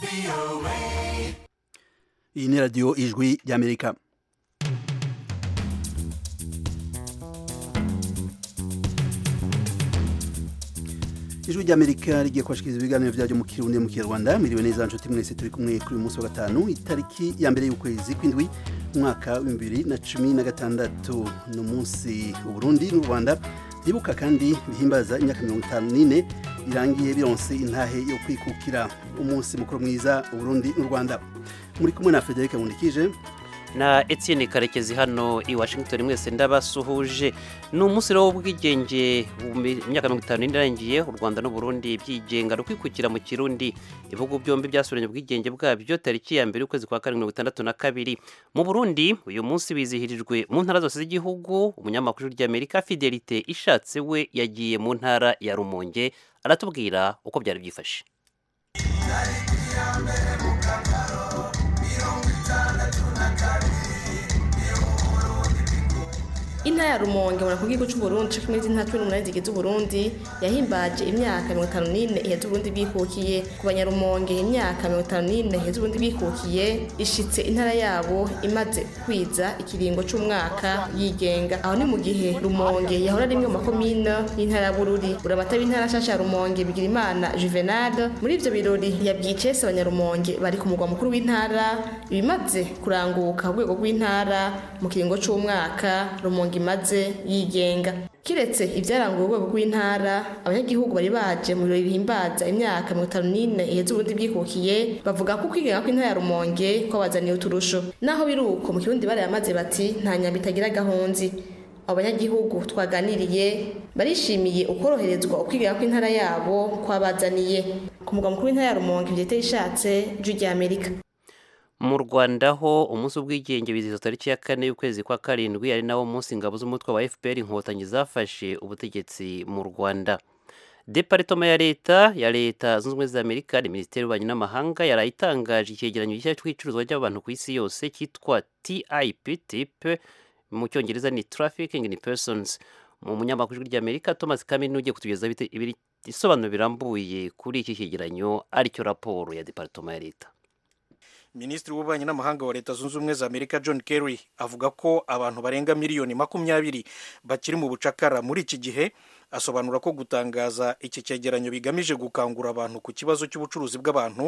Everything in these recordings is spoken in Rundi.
iyi ni radiyo ijwi ry'amerika ijwi ry'amerika rigiye kubashikiriza ibiganiro byaryo mu kirundi mu kinyarwanda miriwe neza nshuti mwese turi kumwe kuri uyu munsi wa gatanu itariki ya mbere y'ukwezi kw'indwi umwaka w'ibihumbi bibiri na cumi na gatandatu ni umunsi uburundi n'u rwanda byibuka kandi bihimbaza imyaka mirongo itanu n'ine birangiye bironse intahe yo kwikukira umunsi mukuru mwiza uburundi n'u rwanda muri kumwe na frederic nkundikije na Etienne Karekezi hano i Washington mwese ndabasuhuje ni umunsi rero w'ubwigenge imyaka mirongo itanu irangiye u Rwanda n'u Burundi byigenga rukwikukira mu Kirundi ibihugu byombi byasubiranye ubwigenge bwabyo tariki ya mbere y'ukwezi kwa karindwi mirongo itandatu na kabiri mu Burundi uyu munsi wizihirijwe mu ntara zose z'igihugu umunyamakuru ry'Amerika Fidelite ishatse we yagiye mu ntara ya Rumonge aratubwira uko byari byifashe intara ya rumonge mura ku gihugu c'uburundi co kimwe z'intara cumi n'umunani zigize uburundi yahimbaje imyaka mirongo itanu n'ine iheze uburundi bwikukiye ku banyarumonge imyaka mirongo itanu n'ine iheze uburundi bwikukiye ishitse intara yabo imaze kwiza ikiringo c'umwaka yigenga aho ni mu gihe rumonge yahora rimwe mu makomine y'intara ya bururi urabata b'intara nshasha ya rumonge bigira imana juvenal muri ivyo birori yabwiye icese abanyarumonge bari ku mugwa mukuru w'intara ibimaze kuranguka ku rwego rw'intara mu kiringo c'umwaka rumonge imaze yigenga kiretse ibyaranguye urwego rw'intara abanyagihugu bari baje mu birori bihimbaza imyaka mirongo itanu n'ine iheze uburundi bwikukiye bavuga ko ukwigenga kw'intara ya rumonge kwabazaniye uturusho naho biri uko mu kirundi barayamaze bati nta nyamba itagira gahunzi abo banyagihugu twaganiriye barishimiye ukoroherezwa ukwigenga kw'intara yabo kwabazaniye ku mugwa mukuru w'intara ya rumonge vyete ishatse ju rya amerika mu rwanda ho umunsi w'ubwigenge wizihiza tariki ya kane y'ukwezi kwa karindwi ari nawo munsi ingabo z'umutwe wa fpr inkotanyi zafashe ubutegetsi mu rwanda deparitoma ya leta ya leta zunze ubumwe za amerika ni minisiteri y'ububanyi n'amahanga yaraye itangaje icyegeranyo gishya cy'icuruzwa ry'abantu ku isi yose cyitwa tip tip mu cyongereza ni trafficking in persons mu munyamakuru ry'amerika thomas kamini ugiye kutugezaho ibisobanuro birambuye kuri iki cyegeranyo aricyo raporo ya deparitoma ya leta minisitiri w'ububanyi n'amahanga wa leta zunze ubumwe za amerika john kerry avuga ko abantu barenga miliyoni makumyabiri bakiri mu bucakara muri iki gihe asobanura ko gutangaza iki cyegeranyo bigamije gukangura abantu ku kibazo cy'ubucuruzi bw'abantu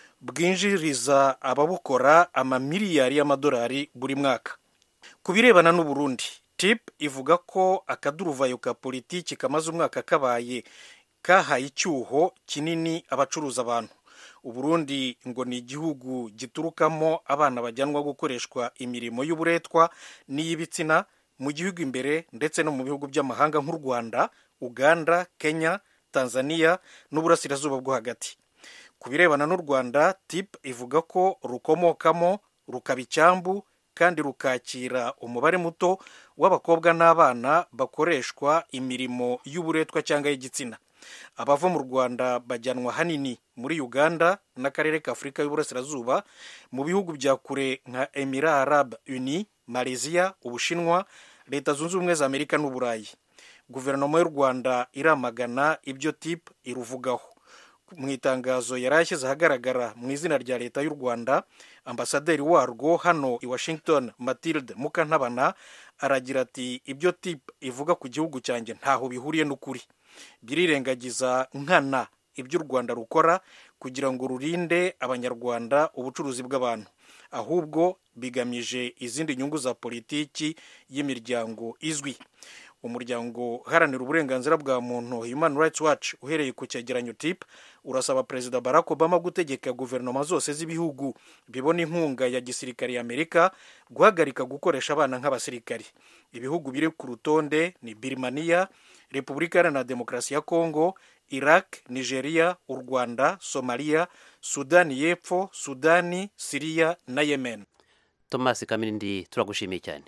bwinjiriza ababukora amamiliyari y'amadolari buri mwaka ku birebana n'uburundi tip ivuga ko akaduruvayo ka politiki kamaze umwaka kabaye kahaye icyuho kinini abacuruza abantu uburundi ngo ni igihugu giturukamo abana bajyanwa gukoreshwa imirimo y'uburetwa n'iy'ibitsina mu gihugu imbere ndetse no mu bihugu by'amahanga nk'u rwanda uganda kenya tanzania n'uburasirazuba bwo hagati ku birebana n'u rwanda tip ivuga ko rukomokamo rukaba icyambu kandi rukakira umubare muto w'abakobwa n'abana bakoreshwa imirimo y'uburetwa cyangwa y'igitsina abava mu rwanda bajyanwa hanini muri uganda n'akarere ka afurika y'uburasirazuba mu bihugu bya kure nka emira arab uni malaysia ubushinwa leta zunze ubumwe za amerika n'uburayi guverinoma y'u rwanda iramagana ibyo tip iruvugaho mu itangazo yari ashyize ahagaragara mu izina rya leta y'u rwanda ambasaderi warwo hano i washington matilde mukantabana aragira ati ibyo tip ivuga ku gihugu cyanjye ntaho bihuriye n'ukuri birirengagiza nkana ibyo u rwanda rukora kugira ngo rurinde abanyarwanda ubucuruzi bw'abantu ahubwo bigamije izindi nyungu za politiki y'imiryango izwi umuryango uharanira uburenganzira bwa muntu human rights watch uhereye ku cyegeranyo tip urasaba perezida barack obama gutegeka guverinoma zose z'ibihugu bibona inkunga ya gisirikare ya amerika guhagarika gukoresha abana nk'abasirikari ibihugu biri ku rutonde ni birimaniya repubulika iharanira demokarasi ya kongo iraq nigeria u rwanda somaliya sudani y'epfo sudani siriya na yemen thomas kamirindi turagushimiye cyane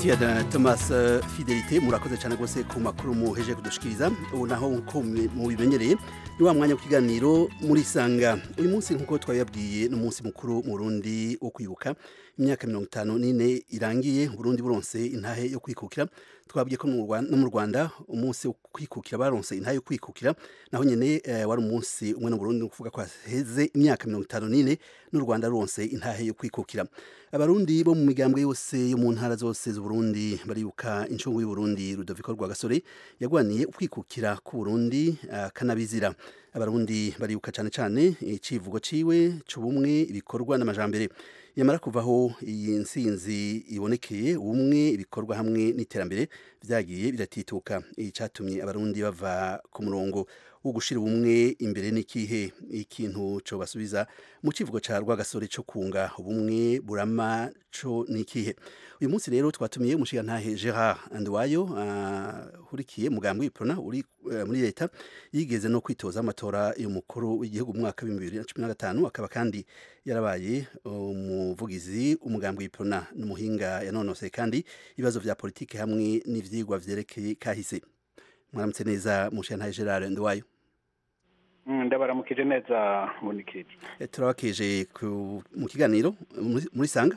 Tiada Thomas uh, Fidelite murakoze cyane gose ku makuru muheje kudushikiriza ubu naho nko mubimenyereye ni wa mwanya w'ikiganiro muri sanga uyu munsi nkuko twabibabwiye n'umunsi mukuru mu Burundi wo kwibuka imyaka mirongo itanu n'ine irangiye Burundi buronse intahe yo kwikukira twabwiye ko no mu Rwanda umunsi wo kwikukira baronse intahe yo kwikukira naho nyene eh, wari umunsi umwe no Burundi kuvuga ko heze imyaka mirongo itanu n'ine n'u Rwanda ruronse intahe yo kwikukira abarundi bo mu migambwe yose yo mu ntara zose z'uburundi baribuka incungu y'uburundi rudoviko rwagasore yagwaniye ukwikukira k'uburundi akanabizira abarundi baribuka cyane cyane icivugo ciwe c'ubumwe ibikorwa n'amajambere yamara kuvaho iyi nsinzi ibonekeye ubumwe ibikorwa hamwe n'iterambere vyagiye biratituka iyi catumye abarundi bava ku murongo wo gushira ubumwe imbere n'ikihe ikintu co basubiza mu civugo ca rwagasore co kunga ubumwe burama co n'ikihe uyu munsi rero twatumiye umushigantahe Gerard Andwayo ahurikiye uh, mugambwe w'iprona uri uh, muri leta yigeze no kwitoza amatora y'umukuru w'igihugu mu mwaka wa 2015 akaba kandi yarabaye umuvugizi uh, umugambwe w'iprona n'umuhinga yanonose kandi ibibazo vya politike hamwe n'ivyigwa vyerekeye kahise mwaramutse neza mushigantahe Gerard Andwayo ndabaramukije neza munikije turabakeje mu kiganiro muri sanga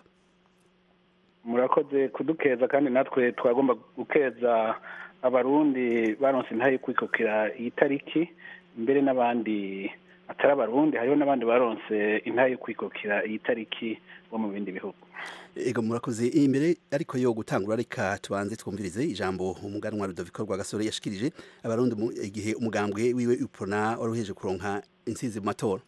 murakoze kudukeza kandi natwe twagomba gukeza abarundi baronse intahe yo kwikukira iyi tariki mbere n'abandi atari abarundi hariho n'abandi baronse intahe yo kwikukira iyi tariki bo mu bindi bihugu ego murakoze imbere ariko yo gutangura reka tubanze twumvirize ijambo umuganwa Rudoviko Rwagasore yashikirije abarundi igihe umugambwe wiwe uprona waruheje kuronka intsinzi mu matora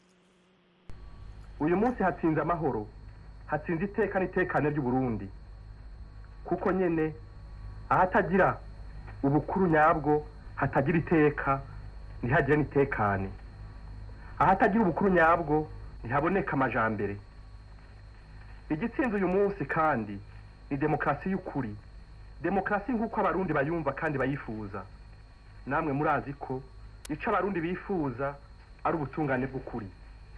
uyu munsi hatsinze amahoro hatsinze iteka n'itekane ry'uburundi kuko nyene ahatagira ubukuru nyabwo hatagira iteka ntihagire n'itekane ahatagira ubukuru nyabwo ntihaboneka amajambere igitsinze uyu munsi kandi ni demokarasi y'ukuri demokarasi nk'uko abarundi bayumva kandi bayifuza namwe murazi ko icyo abarundi bifuza ari ubutungane bw'ukuri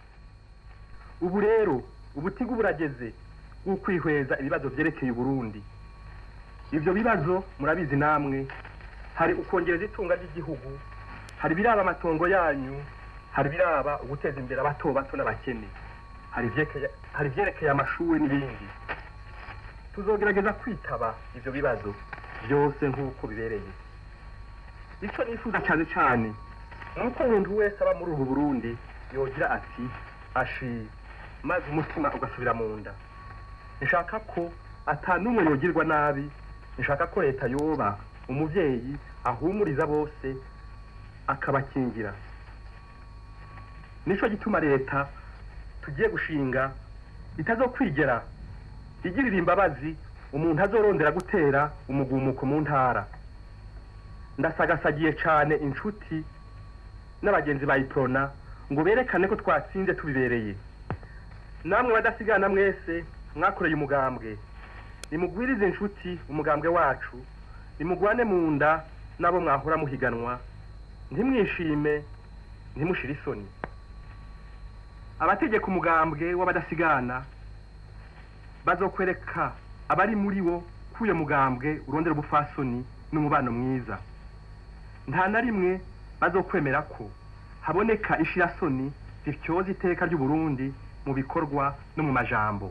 ubu rero ubutigu burageze bw'ukwihweza ibibazo byerekeye uburundi ibyo bibazo murabizi namwe hari ukongereza itunga ry'igihugu hari ibiraba amatongo yanyu hari ibiraba uguteza imbere abato bato n'abakene hari ibyerekeye amashuri n'ibindi tuzogerageza kwitaba ibyo bibazo byose nk'uko bibereye icyo nifuza cyane cyane ni uko umuntu wese aba muri ubu burundi yogira ati ashi maze umutima ugasubira mu nda nshaka ko atanumwe yogirwa nabi nshaka ko leta yoba umubyeyi ahumuriza bose akabakingira nicyo gituma leta tugiye gushinga itazokwigera igirira imbabazi umuntu azorondera gutera umugumuko mu ntara ndasagasagiye cyane inshuti n'abagenzi ba iprona ngo berekane ko twatsinze tubibereye namwe badasigana mwese mwakoreye umugambwe nimugwirize inshuti umugambwe wacu nimugwane mu nda n'abo mwahora muhiganwa ntimwishime ntimushire isoni abategeka umugambwe w'abadasigana bazokwereka abari muri wo kuye mugambwe urondera ubufasoni n'umubano mwiza nta na rimwe bazokwemera ko haboneka ishirasoni zityoza iteka ry'uburundi mu bikorwa no mu majambo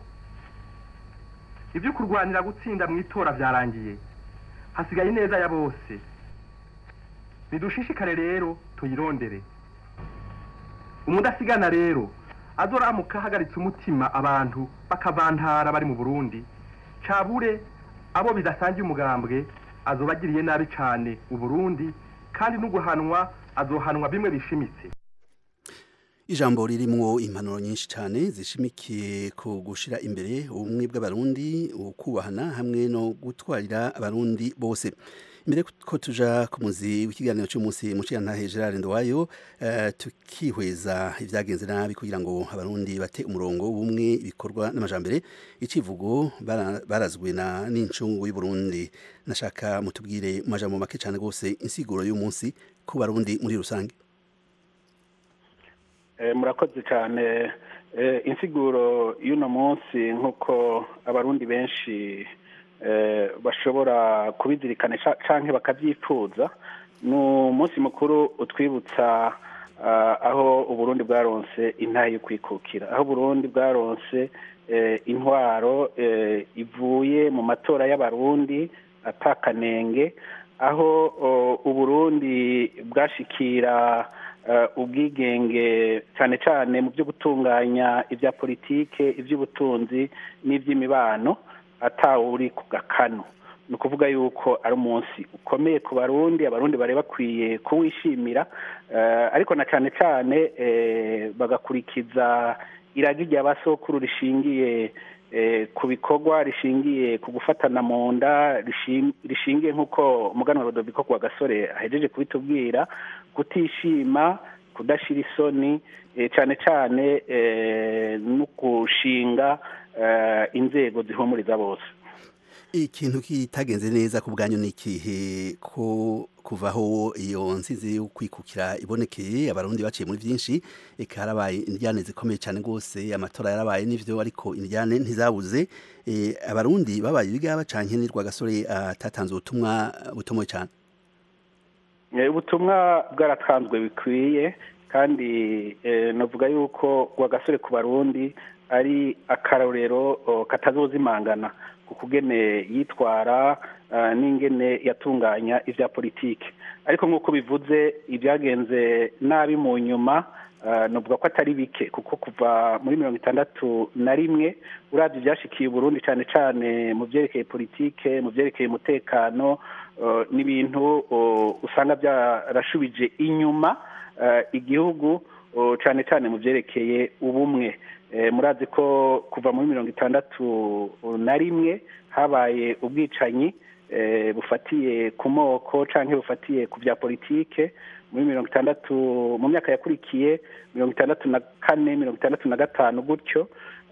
ibyo kurwanira gutsinda mu itora byarangiye hasigaye neza ya bose nidushishikare rero tuyirondere umudasigana rero azoramuka ahagaritse umutima abantu bakavantara bari mu burundi cabure abo bidasangiye umugambwe azoba agiriye nabi cyane uburundi kandi n'uguhanwa azohanwa bimwe bishimitse ijambo ririmwo impanuro nyinshi cyane zishimikiye ku gushira imbere ubumwe bw'abarundi ukubahana hamwe no gutwarira abarundi bose mbere ko tuja ku muzi w'ikiganiro cy'umunsi muciyantahe Gerard Ndwayo uh, tukihweza ibyagenze nabi kugira ngo abarundi bate umurongo w'ubumwe ibikorwa n'amajambere icivugo barazwe na n'incungu y'u Burundi nashaka mutubwire mu majambo make cyane gose insiguro y'umunsi ku barundi muri rusange murakoze cyane insiguro y'uno munsi nk'uko abarundi benshi bashobora kubizirikana cyangwa bakabyifuza ni umunsi mukuru utwibutsa aho uburundi bwaronse intahe yo kwikukira aho uburundi bwaronse intwaro ivuye mu matora y'abarundi atakanenge aho uburundi bwashikira ubwigenge cyane cyane mu byo gutunganya ibya politike iby'ubutunzi n'iby'imibano atawuri ku gakano ni ukuvuga yuko ari umunsi ukomeye ku barundi abarundi bari bakwiye kuwishimira ariko na cyane cyane bagakurikiza iragi rya basokuru rishingiye ku bikorwa rishingiye ku gufatana mu nda rishingiye nk'uko umuganwa rodobiko ku gasore ahejeje kubitubwira kutishima kudashyira isoni cyane cyane no gushinga inzego zihumuriza bose ikintu kitagenze neza ku bwanyu ni ikihe ko kuvaho iyo nsizi yo kwikukira ibonekeye abarundi baciye muri byinshi eka harabaye indyane zikomeye cyane rwose amatora yarabaye n'ivyo ariko indyane ntizabuze abarundi babaye ibigaba canke ni rwagasore atatanze ubutumwa butomoye cyane ubutumwa bwaratanzwe bikwiye kandi navuga yuko rwagasore ku barundi ari akarorero katazozimangana ku kugene yitwara n'ingene yatunganya ibya politiki ariko nk'uko bivuze ibyagenze nabi mu nyuma navuga ko atari bike kuko kuva muri mirongo itandatu na rimwe urabye ibyashikiye Burundi cyane cyane mu byerekeye politike mu byerekeye umutekano n'ibintu usanga byarashubije inyuma igihugu cyane cyane mu byerekeye ubumwe murazi ko kuva muri mirongo itandatu na rimwe habaye ubwicanyi bufatiye ku moko cyangwa bufatiye ku bya politike muri mirongo itandatu mu myaka yakurikiye mirongo itandatu na kane mirongo itandatu na gatanu gutyo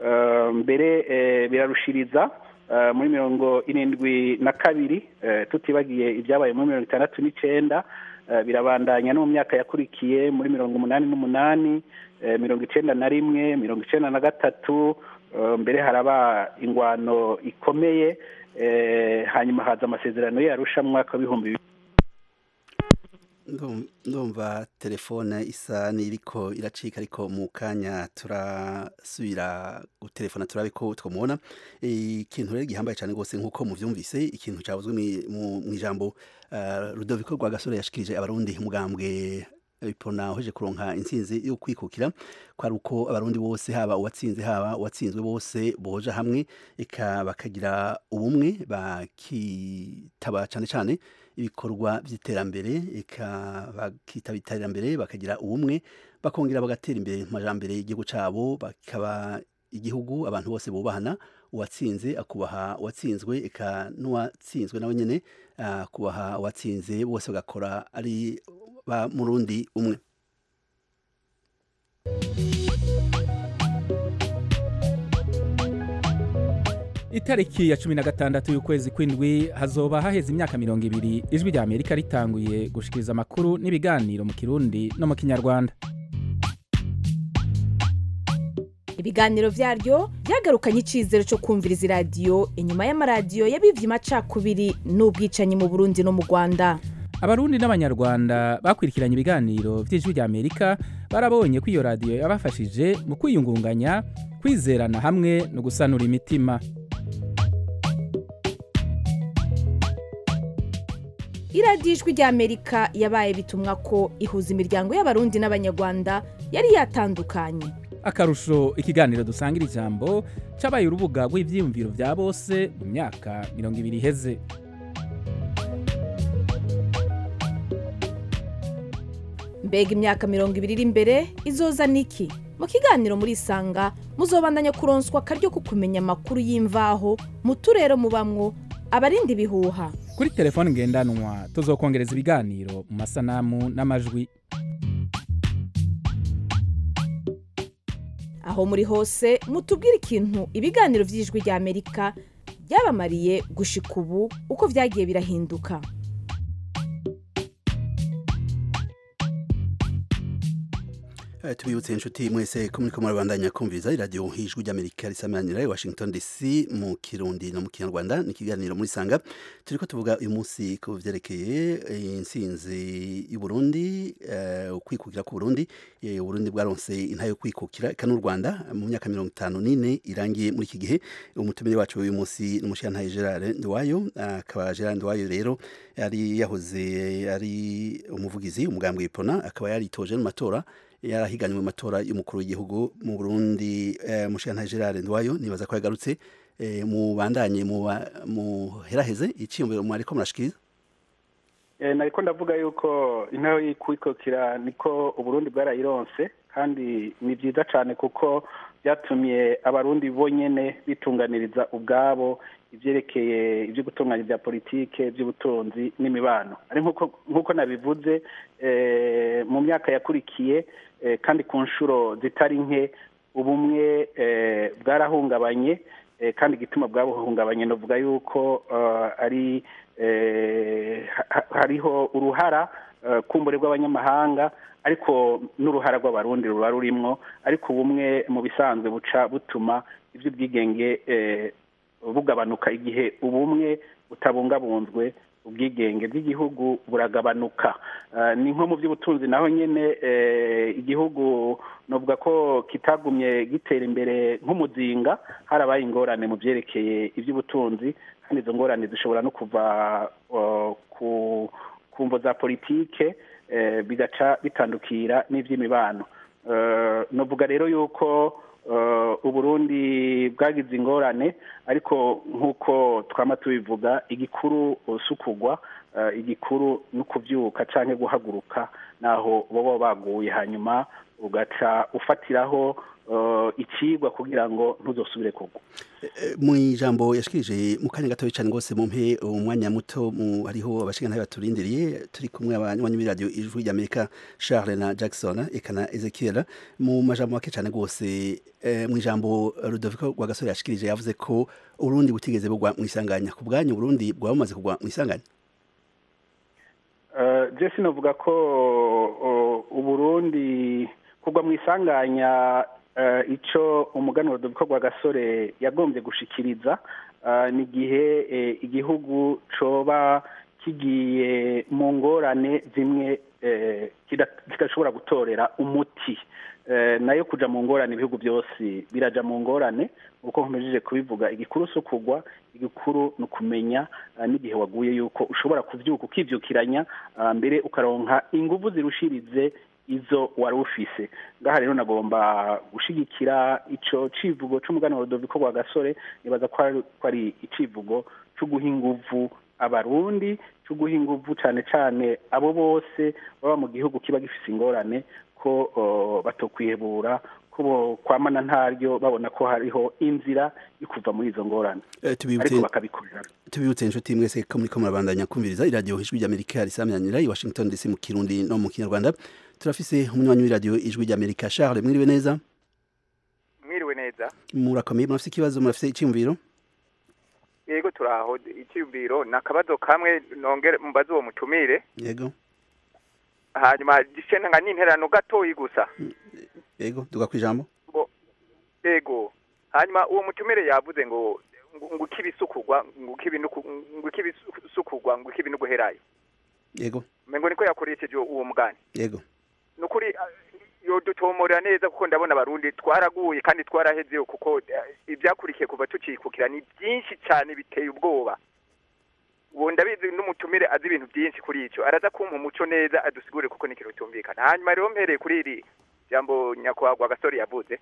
mbere birarushiriza muri mirongo irindwi na kabiri tutibagiye ibyabaye muri mirongo itandatu n'icyenda birabandanya no mu myaka yakurikiye muri mirongo umunani n'umunani mirongo icyenda na rimwe mirongo icyenda na gatatu mbere haraba ingwano ikomeye hanyuma haza amasezerano yarusha mu mwaka w'ibihumbi bibiri ndumva telefone isa n'iriko iracika ariko mu kanya turasubira gutelefona turabe ko twamubona ikintu rero gihambaye cyane rwose nk'uko mubyumvise ikintu cyavuzwe mu ijambo rudoviko rwa gasore yashikirije abarundi umugambwe ipona uheje kuronka intsinzi yo kwikukira kwari uko abarundi bose haba uwatsinze haba uwatsinzwe bose boja hamwe eka bakagira ubumwe bakitaba cyane cyane ibikorwa by'iterambere eka bakitaba iterambere bakagira ubumwe bakongera bagatera imbere mu majambere y'igihugu cyabo bakaba igihugu abantu bose bubahana uwatsinze akubaha uwatsinzwe eka n'uwatsinzwe nawe nyine akubaha uwatsinze bose bagakora ari ba murundi umwe itariki ya cumi na gatandatu y'ukwezi kw'indwi hazoba haheze imyaka mirongo ibiri ijwi rya amerika ritanguye gushikiriza amakuru n'ibiganiro mu kirundi no mu kinyarwanda ibiganiro byaryo byagarukanye icyizere cyo kumviriza iradiyo inyuma y'amaradiyo yabivye amacakubiri n'ubwicanyi mu burundi no mu rwanda abarundi n'abanyarwanda bakurikiranye ibiganiro by'ijwi rya amerika barabonye ko iyo radiyo yabafashije mu kwiyungunganya kwizerana hamwe no gusanura imitima iradiyo ijwi rya amerika yabaye bitumwa ko ihuza imiryango y'abarundi n'abanyarwanda yari yatandukanye akarusho ikiganiro dusangira ijambo cabaye urubuga rw'ivyiyumviro vya bose mu myaka mirongo ibiri iheze mbega imyaka mirongo ibiri iri imbere izoza niki mu kiganiro muri isanga muzobandanya kuronswa akaryo ko kumenya amakuru y'imvaho mu turere mubamwo abarinda ibihuha kuri telefone ngendanwa tuzokongereza ibiganiro mu masanamu n'amajwi aho muri hose mutubwire ikintu ibiganiro by'ijwi rya amerika byabamariye gushika ubu uko byagiye birahinduka Eh, tubibutse inshuti mwese ko muriko murabandanya kumviriza iradiyo hijwi ry'amerika risamanira i washington dc mu kirundi no mu kinyarwanda ni ikiganiro muri sanga turiko tuvuga uyu munsi ku vyerekeye eh, intsinzi y'uburundi eh, ukwikukira k'uburundi Eh, uburundi bwaronse intayo yo kwikukira eka n'u rwanda mu myaka mirongo itanu n'ine irangiye muri iki gihe umutumire wacu uyu munsi ni umushirantahe gerard ndiwayo akaba gerard ndiwayo rero yari yahoze ari umuvugizi umugambwe w'ipona akaba yaritoje mu matora yarahiganywe mu matora y'umukuru w'igihugu mu Burundi eh, Mushiyantahe Gerard Ndwayo nibaza ko yagarutse eh, mu bandanye mu ba- mu heraheze iciyumviro mwariko murashikiriza Eh, nariko ndavuga yuko intara y'ikwikukira niko uburundi bwarayironse kandi ni byiza cyane kuko byatumye abarundi bonyene bitunganiriza ubwabo ivyerekeye ibyo gutunganya ibya politike iby'ubutunzi n'imibano ari nkuko nkuko nabivuze eh, mu myaka yakurikiye eh, kandi ku nshuro zitari nke ubumwe eh, bwarahungabanye eh, kandi igituma bwabuhungabanye novuga yuko eh, ari eh, ha- ha- hariho uruhara eh, kumbure rw'abanyamahanga ariko n'uruhara rw'abarundi ruba rurimwo ariko ubumwe mu bisanzwe buca butuma iby'ubwigenge eh, bugabanuka igihe ubumwe butabungabunzwe ubwigenge bw'igihugu buragabanuka Eh, ni nko mu by'ubutunzi naho nyene eh, igihugu novuga ko kitagumye gitera imbere nk'umuzinga harabaye ingorane mu byerekeye iby'ubutunzi kandi izo ngorane zishobora no kuva eh, ku ku mvo za politike eh, bigaca bitandukira n'iby'imibano Eh, novuga rero yuko eh, uburundi bwagize ingorane ariko nk'uko twama tubivuga igikuru usukugwa eh, igikuru no kubyuka canke guhaguruka naho boba baguye hanyuma ugaca ufatiraho eh, icigwa kugira ngo ntuzosubire kugwa Eh, mu ijambo yashikirije mu kanya gatoya cyane rwose mu mpe umwanya muto mu hariho abashingantahe baturindiriye turi kumwe abanywanyi b'iradiyo ijwi ry'amerika charles na jackson eka na ezekiel mu majambo make cyane rwose eh, mu ijambo rudoviko rwagasore yashikirije yavuze ko urundi butigeze bugwa mu isanganya ku bwanyu urundi bwaba bumaze kugwa mu isanganya Eh, je sinovuga ko o, uburundi kugwa mu isanganya eh, ico umuganuro Rudoviko Rwagasore yagombye gushikiriza eh, ni igihe eh, igihugu coba kigiye mu ngorane zimwe eh, kida- kidashobora gutorera umuti Eh, nayo kuja mu ngorane ibihugu byose biraja mu ngorane uko nkomejeje kubivuga igikuru si ukugwa igikuru ni ukumenya ah, n'igihe waguye yuko ushobora kuvyuka ukivyukiranya ah, mbere ukaronka inguvu zirushirize izo wari ufise ngaha rero nagomba gushigikira ico civugo c'umuganwa Rudoviko rwa gasore nibaza ko ari- ko ari icivugo co guha inguvu abarundi co guha inguvu cane cane abo bose baba mu gihugu kiba gifise ingorane ko oh, batokwihebura ko bo kwamana ntaryo babona ko hariho inzira yo kuva muri izo ngorane Eh, tubibutse ariko bakabikorera tubibutse inshuti mwese ko muriko murabandanya kumviriza iradiyo ijwi ry'amerika risamyanira i washington dc mu kirundi no mu kinyarwanda turafise umunywanyi w'iradiyo ijwi ry'amerika charles mwiriwe neza mwiriwe neza murakomeye murafise ikibazo murafise iciyumviro yego turaho icyumviro ni akabazo kamwe nongere mbaze uwo mutumire yego hanyuma gishenga nka n'interano gatoyi gusa yego duga kwijambo yego hanyuma uwo mutumire yavuze ngo ngo ngo ikibisukugwa ngo ikibinuku ngo ikibisukugwa ngo ikibinuguherayo yego mengo niko yakoresheje uwo mugani yego nukuri yodutomorera neza kuko ndabona abarundi twaraguye kandi twarahezeyo kuko eh, ibyakurikiye kuva tukikukira ni byinshi cyane biteye ubwoba ubu ndabizi n'umutumire azi ibintu byinshi kuri icyo araza kumpa umuco neza adusigure kuko ni ikintu cyumvikana hanyuma rero mpereye kuri iri jambo nyakubahwa gasore yavuze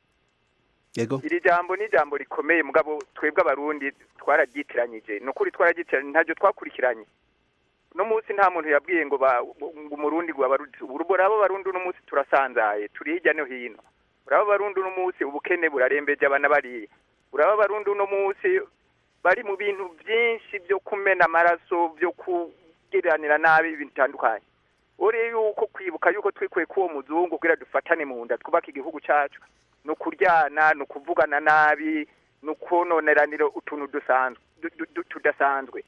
yego iri jambo ni ijambo rikomeye mugabo twebwe abarundi twararyitiranyije ni ukuri twararyitiranye ntabyo twakurikiranye uno munsi nta muntu yabwiye ngo ba- ngo umurundi ngo abarundi urabo abarundi uno munsi turasanzaye turi hirya no hino urabo abarundi uno munsi ubukene burarembeje abana bariye urabo abarundi uno munsi bari mu bintu byinshi byo kumena amaraso byo kugiranira nabi ibintu bitandukanye uri yuko kwibuka yuko twikuye k'uwo muzungu kugira dufatane mu nda twubake igihugu cyacu ni ukuryana ni ukuvugana nabi ni ukononeranira utuntu dusanzwe du- du- du- tudasanzwe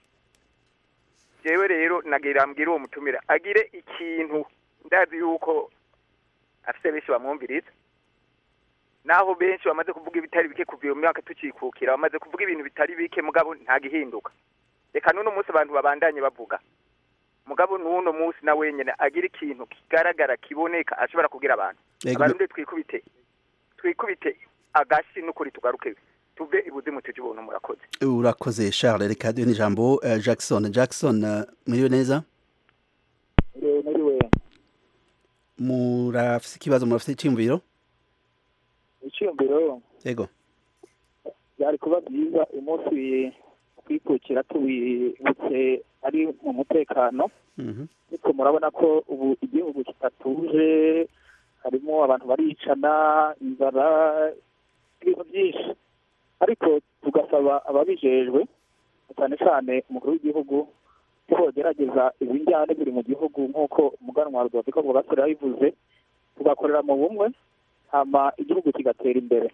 jewe rero nagira mbwira uwo mutumira agire ikintu ndazi yuko afise benshi bamwumviriza naho benshi bamaze kuvuga ibitari bike kuva iyo myaka tukikukira bamaze kuvuga ibintu bitari bike mugabo nta gihinduka reka n'uno munsi abantu babandanye bavuga mugabo n'uno munsi na wenyine agira ikintu kigaragara kiboneka ashobora kubwira abantu Yego, abarundi twikubite twikubite agashi n'ukuri tugaruke tuve ibuzimu tuje ubuntu murakoze urakoze charles reka duhe n'ijambo eh, jackson jackson eh, muriwe neza nariwe murafise ikibazo murafise icyiyumviro icyiyumviro yego byari kuba byiza umunsi twikukira tuwibutse ari mu mutekano Mhm. ariko murabona ko ubu igihugu kitatuje harimo abantu baricana inzara ibintu byinshi ariko tugasaba ababijejwe cyane cyane umukuru w'igihugu ko bogerageza izi njyane ziri mu gihugu nk'uko umuganwa wa rudoviko rwagasore yabivuze tugakorera mu bumwe hama igihugu kigatera imbere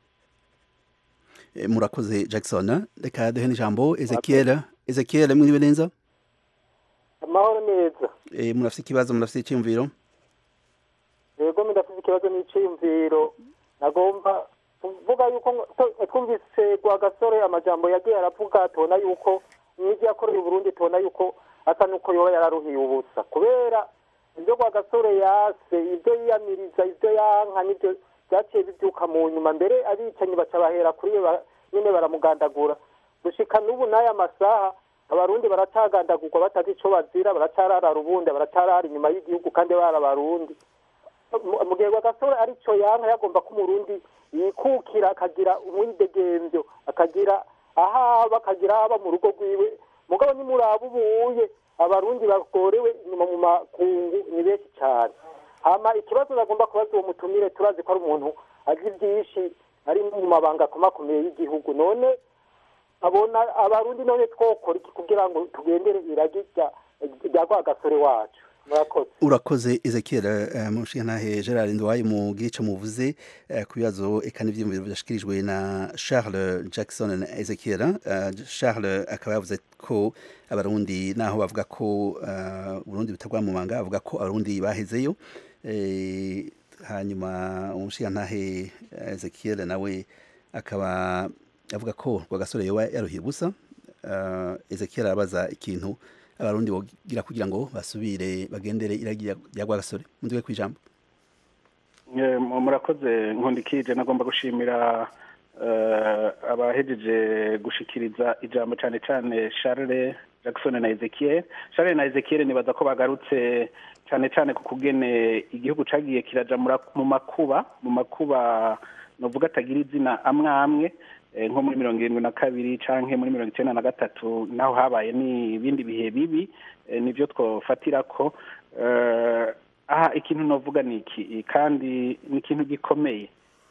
Eh, murakoze jackson reka duhe n'ijambo ezekiel ezekiel mwiriwe neza amahoro neza Eh, murafise ikibazo murafise icyiyumviro yego ndafite ikibazo n'iciyumviro nagomba kuvuga yuko to- twumvise rwagasore amajambo yagiye aravuga tubona yuko n'ibyo yakoreye uburundi tubona yuko asa n'uko yoba yararuhiye ubusa kubera ibyo rwagasore yase ibyo yiyamiriza ibyo yanka n'ibyo byaciye bibyuka mu nyuma mbere abicanyi baca bahera kuri we ba- nyine baramugandagura gushika n'ubu n'aya masaha abarundi baracagandagurwa batazi ico bazira baracarara rubunda baracarara inyuma y'igihugu kandi bari abarundi mu- mu gihe rwagasore arico yanka yagomba ko umurundi yikukira akagira umwidegemvyo akagira ahaba akagira ahaba mu rugo rwiwe mugabo nimuraba ubuye abarundi bagorewe inyuma mu makungu ni benshi cyane hama ikibazo bagomba kubaza uwo mutumire turazi ko ari umuntu azi byinshi ari mu mabanga akomakomeye y'igihugu none abona abarundi none twokora iki kugira ngo tugendere iragi rya rya rwagasore wacu murakoze urakoze ezekiel eh, mushingantahe gerard ndwaye mu gice muvuze eh, ku bibazo eka n'ivyiyumviro vyashikirijwe na charles jackson na ezekiel eh, charles akaba yavuze ko abarundi naho bavuga ko eh, uburundi butagwa mu manga bavuga ko abarundi bahezeyo eh, hanyuma umushingantahe ezekiel nawe akaba avuga ko rwagasore yoba yaruhiye ubusa eh, ezekiel arabaza ikintu abarundi bogira kugira ngo basubire bagendere iragi rya rwagasore mundiwe kwijambo Eh, mu- murakoze nkundikije nagomba gushimira eh, abahejeje gushikiriza ijambo cyane cyane Charles Jackson na Ezekiel Charles na Ezekiel nibaza ko bagarutse cyane cyane ku kugene igihugu cagiye kiraja mura- mu makuba mu makuba novuga atagira izina amwe amwe eh, nko muri mirongo irindwi na kabiri canke muri mirongo icenda na gatatu naho habaye n'ibindi bihe bibi eh, nivyo twofatirako eh, aha ikintu novuga ni iki kandi ni ikintu gikomeye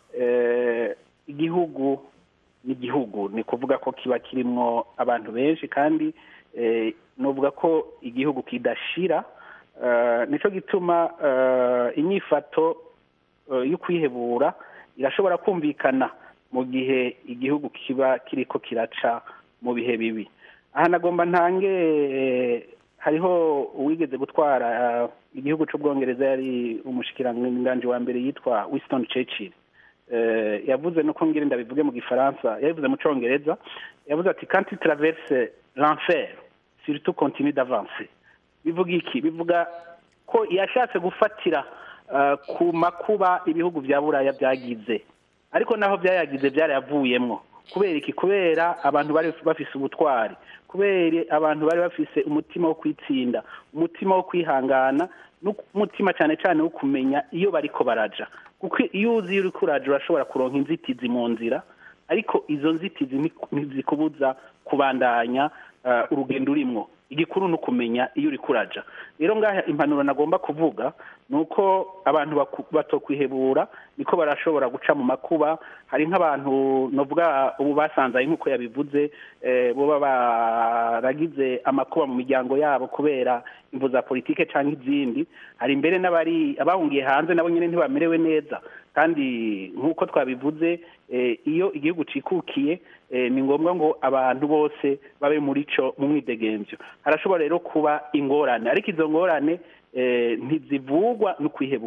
eh, igihugu ni igihugu ni kuvuga ko kiba kirimwo abantu benshi kandi eh, novuga ko igihugu kidashira eh, nico gituma eh, inyifato eh, yo kwihebura irashobora kumvikana mu gihe igihugu kiba kiriko kiraca mu bihe bibi aha nagomba ntange eh, hariho uwigeze gutwara eh, igihugu c'ubwongereza yari umushikiranganji wa mbere yitwa Winston Churchill eh, yavuze nuko ngire ndabivuge mu gifaransa yabivuze mu congereza yavuze ati quand tu traverses l'enfer surtout continue d'avancer bivuga iki bivuga ko yashatse gufatira eh, ku makuba ibihugu vya buraya byagize ariko naho byayagize byarayavuyemwo kubera iki kubera abantu bari bafise ubutwari kubera abantu bari bafise umutima wo kwitsinda umutima wo kwihangana n'umutima cyane cyane wo kumenya iyo bariko baraja kuko iyo uzi iyo uriko uraja urashobora kuronka inzitizi mu nzira ariko izo nzitizi ni- ntizikubuza kubandanya eh, urugendo urimwo igikuru ni ukumenya iyo uriko uraja rero ngaha impanuro nagomba kuvuga ni uko abantu baku- batokwihebura niko barashobora guca mu makuba hari nk'abantu novuga ubu basanzaye nk'uko yabivuze eh, boba baragize amakuba mu miryango yabo kubera imvu za politike cyangwa izindi hari mbere n'abari abahungiye hanze nabo nyine ntibamerewe neza kandi nk'uko twabivuze eh, iyo igihugu cikukiye eh, ni ngombwa ngo abantu bose babe muri co mu mwidegemvyo harashobora rero kuba ingorane ariko izo ngorane eh, ntizivugwa no kwihebura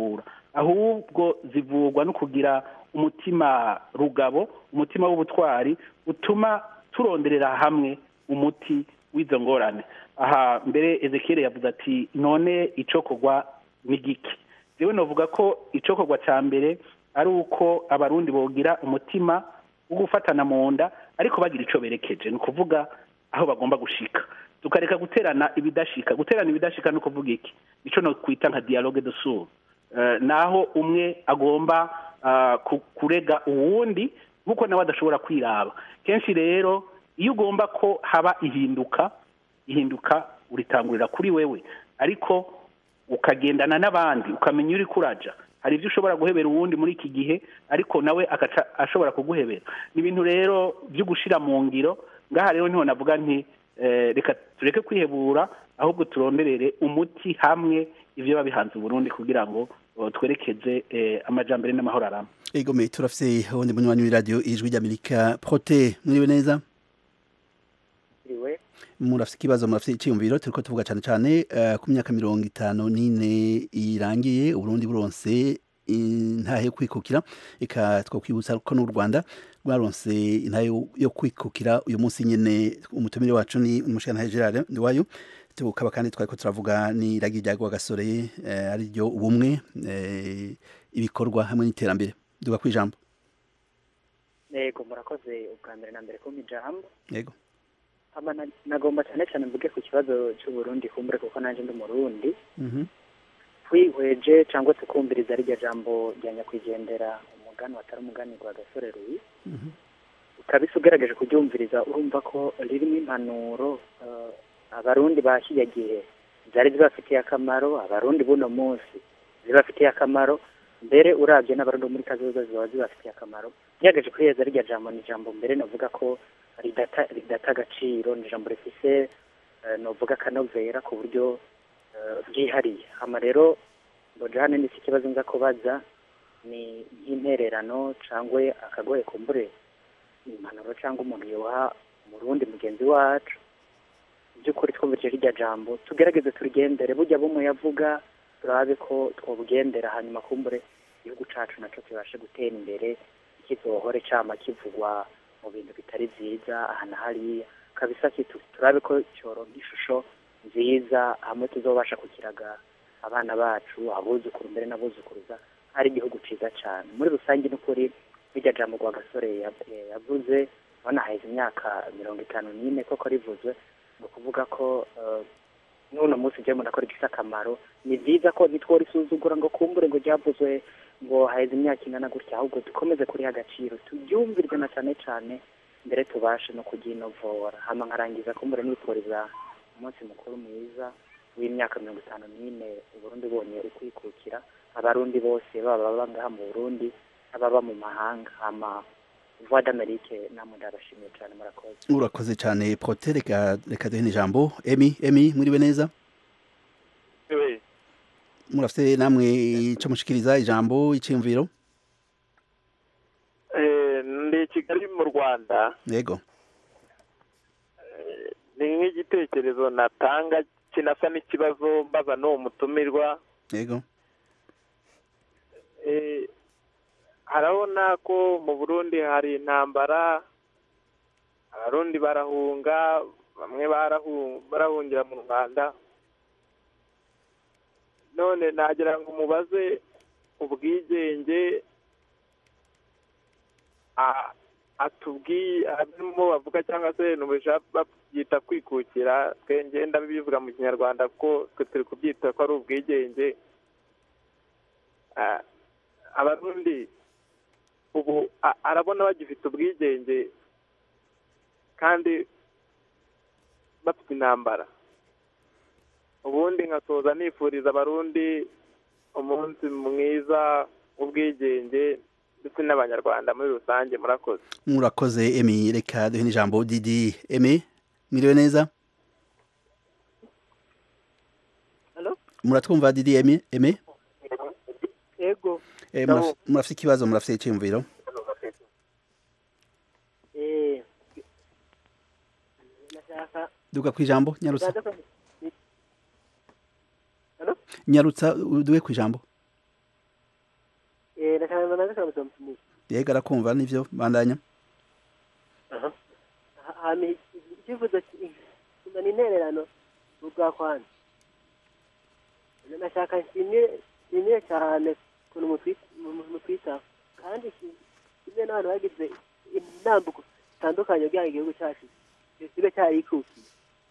ahubwo zivugwa no kugira umutima rugabo umutima w'ubutwari utuma turonderera hamwe umuti w'izo ngorane aha mbere ezekiel yavuze ati none icokorwa ni giki jewe novuga ko icokorwa ca mbere ari uko abarundi bogira umutima wo gufatana mu nda ariko bagira ico berekeje ni ukuvuga aho bagomba gushika tukareka guterana ibidashika guterana ibidashika ni ukuvuga iki ico no kwita nka dialogue de sourds Eh, naho umwe agomba ah, ku- kurega uwundi nk'uko nawe adashobora kwiraba kenshi rero iyo ugomba ko haba ihinduka ihinduka uritangurira kuri wewe ariko ukagendana n'abandi ukamenya uri kuraja hari ibyo ushobora guhebera uwundi muri iki gihe ariko nawe agaca ashobora kuguhebera ni ibintu rero byo gushira mu ngiro ngaha rero niho navuga nti eh, reka tureke kwihebura ahubwo turonderere umuti hamwe ivyo biba bihanze uburundi kugira ngo eh, twerekeze eh, amajambere n'amahoro arama egome turafise uwundi munywanyi w'iradiyo ijwi ry'amerika prote mwiriwe neza Iriwe murafise ikibazo murafise iciyumviro turiko tuvuga cane cane eh, ku myaka mirongo itanu n'ine irangiye uburundi buronse intahe yo kwikukira eka twokwibutsa ko n'u rwanda rwaronse intahe yo- yo kwikukira uyu munsi nyene umutumire wacu ni umushikantahe gerard ndiwayo tukaba kandi twariko turavuga n'iragi rya rwagasore eh, ari ryo ubumwe eh, ibikorwa hamwe n'iterambere duga kwijambo yego murakoze ubwa mbere na mbere kumpa ijambo yego hama na- nagomba cyane cyane mvuge ku kibazo cy'uburundi kumbure kuko nanjye ndi umurundi Mhm. twihweje cyangwa se kumviriza rirya jambo rya nyakwigendera umugani watari umugani rwa gasore ruyi Mhm. ukabisa ugerageje kuryumviriza urumva ko ririmo impanuro eh, abarundi ba kiriya gihe zari zibafitiye akamaro abarundi buno munsi zibafitiye akamaro mbere urabye n'abarundi bo muri kazoza ziba zibafitiye akamaro ngerageje kwiheza rirya jambo ni ijambo mbere navuga ko ridata ridata agaciro ni ijambo rifise eh, novuga akanovera ku buryo eh, bwihariye hama rero mboje hano n'iki kibazo nza kubaza ni nk'intererano cyangwa akagoye kumbure impanuro cyangwa umuntu yoha umurundi mugenzi wacu by'ukuri twumvise rirya jambo tugerageze turigendere burya bumwe yavuga turabe ko twobugendera hanyuma kumbure igihugu cacu naco kibashe gutera imbere kizohore cama kivugwa mu bintu bitari vyiza aha na hariya kabisa kitu turabe ko cyoronka ishusho nziza hamwe tuzobasha kukiraga abana bacu abuzukuru mbere n'abuzukuruza ari igihugu ciza cane muri rusange n'ukuri rirya jambo rwa gasore ya- yavuze ubona haheze imyaka mirongo itanu n'ine koko rivuzwe ni ukuvuga ko eh, n'uno munsi ujya mbona ko rifite akamaro ni byiza ko ntitworisuzugura ngo kumbure ngo ryavuzwe ngo haheze imyaka ingana gutya ahubwo dukomeze kuriha agaciro tubyumvirwe na cyane cyane mbere tubashe no kugyinovora hama nkarangiza kumbure nifuriza umunsi mukuru mwiza w'imyaka mirongo itanu n'ine uburundi bonye ukwikukira abarundi bose baba baba ngaha mu burundi ababa mu mahanga hama voix d'amerique namwe ndabashimiye cyane murakoze urakoze cyane prote reka reka duhe n'ijambo emi emi mwiriwe neza murafite namwe ico mushikiriza ijambo iciyumviro Eh, ndi i kigali mu rwanda yego ni nk'igitekerezo natanga kinasa n'ikibazo mbaza n'uwo mutumirwa yego Eh, harabona ko mu burundi hari intambara abarundi barahunga bamwe barahu- barahungira mu rwanda none nagira ngo mubaze ubwigenge a- atubwiye abimo bavuga cyangwa se nubisha babyita kwikukira twe ngenda bivuga mu kinyarwanda ko twe turi kubyita ko ari ubwigenge Ah, abarundi ubu a- arabona bagifite ubwigenge kandi bafite intambara ubundi nkasoza nifuriza abarundi umunsi mwiza w'ubwigenge ndetse n'abanyarwanda muri rusange murakoze murakoze emi reka duhe n'ijambo didi emi mwiriwe neza Hello? muratwumva didi emi emi yego Eh, Ndabo- muraf- murafite ikibazo murafite iciyumviro eh ndashaka duga kwijambo nyarutsa ndashaka nyarutsa duhe kwijambo akabazo mutumire yego arakumva nivyo bandanya aha hama icyifuzo kimba ni intererano ubwa kwanza nashaka nshimire nshimire cyane ukuntu mutwi- mu- mutwitaho kandi ki- kimwe n'abantu bagize intambuko zitandukanye kugira ngo igihugu cyacu kibe cyarikukiye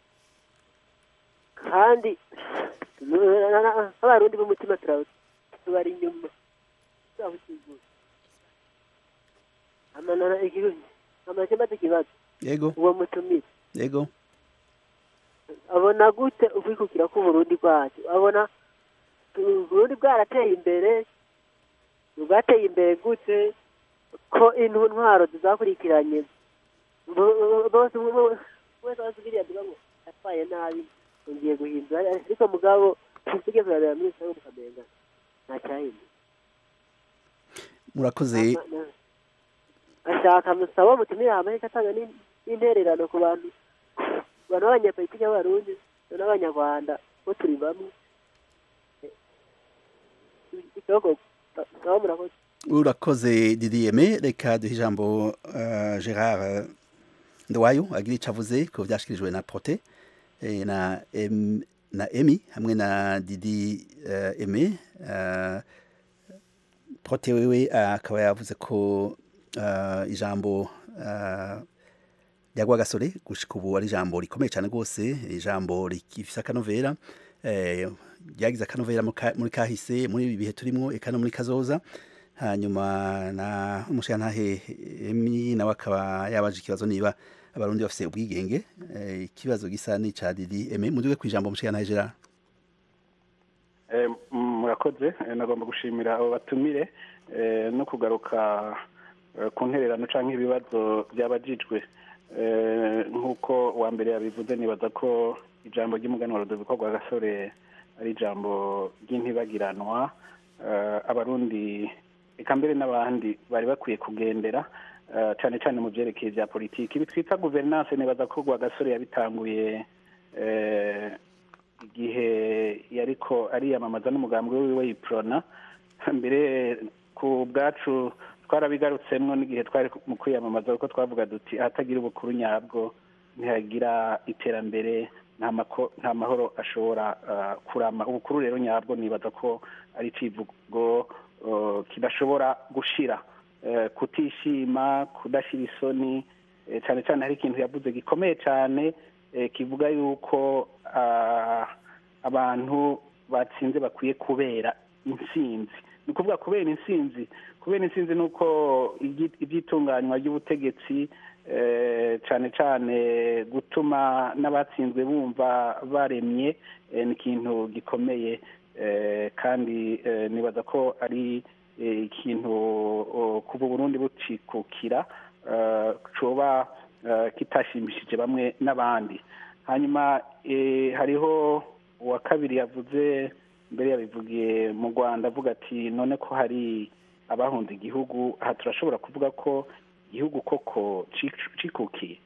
kandi nk'abarundi b'umutima turawu- tubari inyuma tuzabukizura amanana igihugu amakemba ikibazo yego uwo mutumire yego abona gute ukwikukira k'uburundi bwacu abona uburundi bwarateye imbere bwateye imbere gute ko intu ntwaro zizakurikiranye bo- bo- bose bo- wese wasubiriye avuga ngo atwaye nabi ngiye guhindura ariko mugabo tugeze kurareba muri sawa mukamenga ntacyahinduka murakoze ashaka musaba mutumire amareka atanga n'in- n'intererano ku bantu ku bantu b'abanyapolitiki b'abarundi n'abanyarwanda bo turi bamwe ikibazo musaba murakoze urakoze didiyeme reka duhe ijambo uh, gerard ndowayo agira icyo avuze ku byashyikirijwe na prote eh, na em, na emi hamwe na didi uh, eme uh, prote wewe uh, akaba yavuze ko uh, ijambo uh, rya rwagasore gushika ubu ari ijambo rikomeye cyane rwose ijambo rifise akanovera eh, ryagize akanovera mu ka- muri kahise muri ibi bihe turimo eka no muri kazoza hanyuma na umushirantahe emi nawe akaba yabaje ikibazo niba abarundi bafise ubwigenge eh, ikibazo gisa n'ica didi eme muduge kwijambo umushirantahe gerard Eh, m- murakoze Eh, nagomba gushimira abo batumire eh, no kugaruka eh, ku ntererano canke ibibazo byabajijwe Eh, nk'uko uwa mbere yabivuze nibaza ko ijambo ry'umuganwa Rudoviko rwa gasore ari ijambo ry'intibagiranwa Eh, abarundi eka mbere n'abandi bari bakwiye kugendera eh, cane cane mu vyerekeye vya politiki ibi twita guverinance nibaza ko rwa gasore yabitanguye eh, igihe yariko ariyamamaza n'umugambi wiwe yiprona mbere ku bwacu twarabigarutsemwo n'igihe twari mu kwiyamamaza kuko twavuga duti ahatagira ubukuru nyabwo ntihagira iterambere nta mako- nta mahoro ashobora ah, kurama ubukuru rero nyabwo nibaza ko ari icivugo uh, kidashobora gushira Eh, kutishima kudashira isoni eh, cane cane hari ikintu yavuze gikomeye cane eh, kivuga yuko ah, abantu batsinze bakwiye kubera intsinzi ni ukuvuga kubera intsinzi kubera intsinzi ni uko igi- iby'itunganywa ry'ubutegetsi eh, cane cane gutuma n'abatsinzwe bumva baremye eh, ni ikintu gikomeye eh, kandi eh, nibaza ko ari eh, ikintu oh, kuva uburundi bucikukira eh, coba eh, kitashimishije bamwe n'abandi hanyuma eh, hariho uwa kabiri yavuze mbere yabivugiye mu rwanda avuga ati none ko hari abahunze igihugu aha turashobora kuvuga ko igihugu koko cic- cikukiye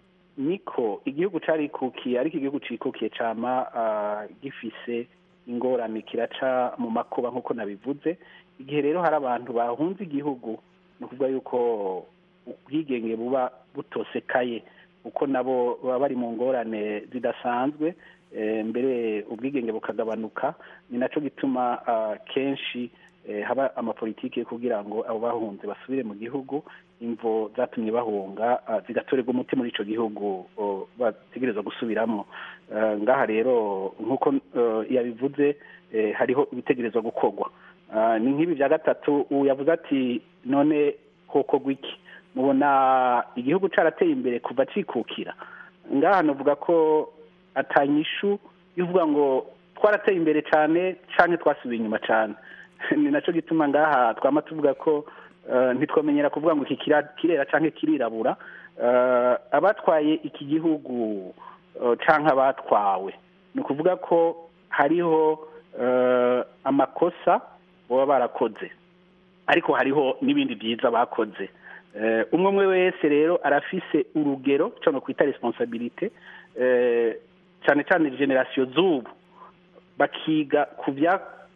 niko igihugu carikukiye ariko igihugu cikukiye cama ah, gifise ingorane kiraca mu makuba nk'uko nabivuze igihe rero hari abantu bahunze igihugu ni ukuvuga yuko ubwigenge buba butosekaye kuko nabo baba bari mu ngorane zidasanzwe eh, mbere ubwigenge bukagabanuka ni naco gituma ah, kenshi eh, haba amapolitike kugira ngo abo bahunze basubire mu gihugu imvo zatumye bahunga ah, zigatorerwa umuti muri ico gihugu oh, bategerezwa gusubiramwo Eh, ngaha rero nk'uko eh, yabivuze eh, hariho ibitegerezwa gukorwa Ah, ni nk'ibi bya gatatu ubu yavuze ati none hokorwa iki mubona igihugu carateye imbere kuva cikukira ngaha novuga ko atanyishu ivuga ngo twarateye imbere cyane canke twasubiye inyuma cyane ni naco gituma ngaha twama tuvuga ko eh, ntitwamenyera kuvuga ngo iki kira- kirera canke kirirabura Eh, abatwaye iki gihugu eh, canke abatwawe ni ukuvuga ko hariho eh, amakosa baba barakoze ariko hariho n'ibindi byiza bakoze Eh, umwe umwe wese rero arafise urugero cyangwa kwita responsabilite eh, cyane cyane generasiyo z'ubu bakiga ku bya-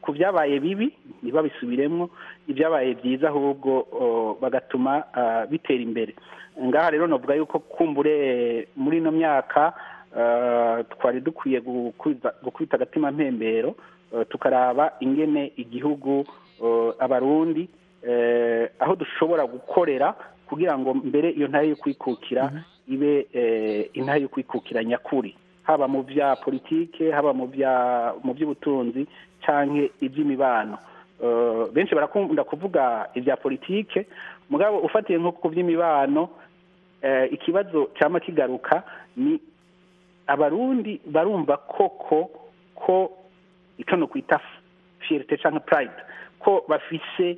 ku byabaye bibi ntibabisubiremo ibyabaye byiza ahubwo o, bagatuma ah, bitera imbere ngaha rero navuga yuko kumbure muri ino myaka ah, twari dukwiye gukwiza- gukubita agatima mpembero eh, tukaraba ingene igihugu eh, abarundi eh, aho dushobora gukorera kugira ngo mbere iyo ntare yo kwikukira ibe eh, intare yo kwikukira nyakuri haba mu bya politike haba mu bya mu by'ubutunzi canke iby'imibano Eh, benshi barakunda kuvuga ibya politike mugabo ufatiye nko ku by'imibano eh, ikibazo cyama kigaruka ni abarundi barumva koko ko icyo no kwita fierite cyangwa pride ko bafise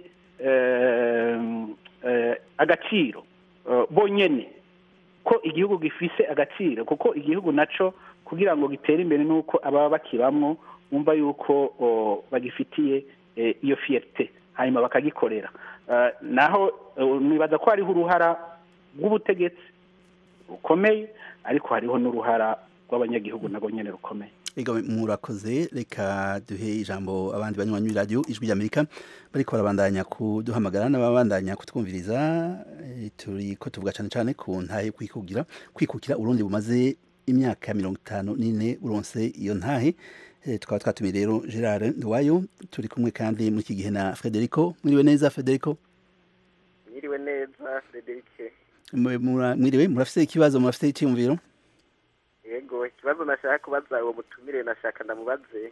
eh, eh, agaciro eh, bonyene ko igihugu gifise agaciro kuko igihugu naco kugira ngo gitere imbere nuko ababa bakibamwo bumva yuko o, bagifitiye eh, iyo fierite hanyuma bakagikorera Eh, naho eh, nibaza ko hariho uruhara rw'ubutegetsi rukomeye ariko hariho n'uruhara rw'abanyagihugu nabwo nyene rukomeye Ego murakoze reka duhe ijambo abandi banywanyi radio ijwi ry'Amerika bariko barabandanya kuduhamagara n'ababandanya kutwumviriza eh, turi ko tuvuga cyane cyane ku ntahe kwikugira kwikukira urundi bumaze imyaka mirongo itanu n'ine uronse iyo ntahe Eh, tukaba twatumiye rero Gerard Nduwayo turi kumwe kandi muri iki gihe na Federico mwiriwe neza Federico Mwiriwe neza Frederike Mwe- mura- mwiriwe murafise ikibazo murafise icyumviro yego ikibazo nashaka kubaza uwo mutumire nashaka ndamubaze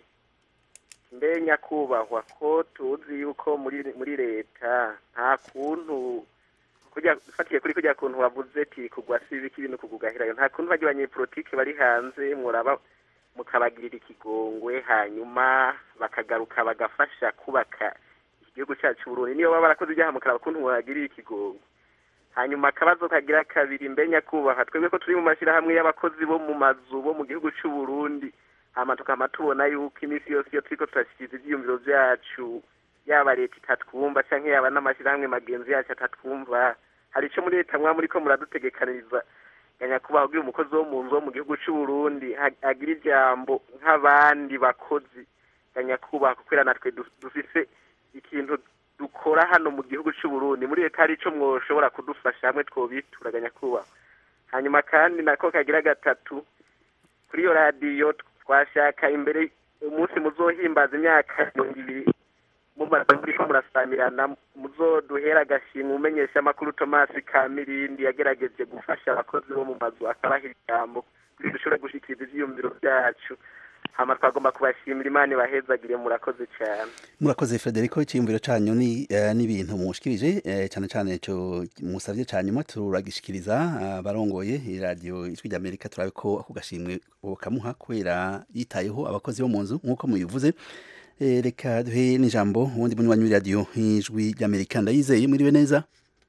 mbe nyakubahwa ko tuzi yuko muri muri leta nta kuntu kujya ufatiye kuri kujya kuntu wavuze ati kugwa si ibiki ibintu kugugahirayo nta kuntu bajya abanyepolitike bari hanze muraba mukabagirira ikigongwe hanyuma bakagaruka bagafasha kubaka igihugu cyacu Burundi niyo baba barakoze ibyaha mukaraba kuntu mubagirira ikigongwe hanyuma akabazo kagira kabiri mbe nyakubahwa twebwe ko turi mu mashyirahamwe y'abakozi bo mu mazu bo mu gihugu cy'u Burundi hama tukama tubona yuko iminsi yose iyo turiko turashyikiriza ivyiyumviro vyacu yaba leta itatwumva canke yaba n'amashyirahamwe magenzi yacu atatwumva hari ico muri leta mwaba muriko muradutegekaniriza ya nyakubahwa kugira umukozi wo mu nzu wo mu gihugu cy'u Burundi ha- agira ijambo nk'abandi bakozi ya nyakubahwa kubera natwe du- dufise ikintu dukora hano mu gihugu cy'u Burundi muri leta hari ico mwoshobora kudufasha hamwe twobitura nyakubahwa hanyuma kandi nako kagira gatatu kuri iyo radiyo twashaka imbere umunsi muzohimbaza imyaka mirongo ibiri mumaze muriko murasamirana muzoduhera agashimwe umenyesha amakuru tomasi kamirindi yagerageje gufasha abakozi bo mu mazu akabaha ijambo kugira dushobore gushikiriza ivyiyumviro vyacu hama twagomba kubashimira imana ibahezagire murakoze cyane murakoze Federico icyiyumviro cyanyu ni eh, n'ibintu mushikirije eh, cyane cyane cyo musavye cyanyuma turagishikiriza abarongoye radio ijwi ry'Amerika turabe ko ako gashimwe bokamuha kubera yitayeho abakozi bo mu nzu nk'uko mubivuze Eh, reka duhe n'ijambo ubundi munywanyi w'iradiyo ijwi ry'Amerika ndayizeye mwiriwe neza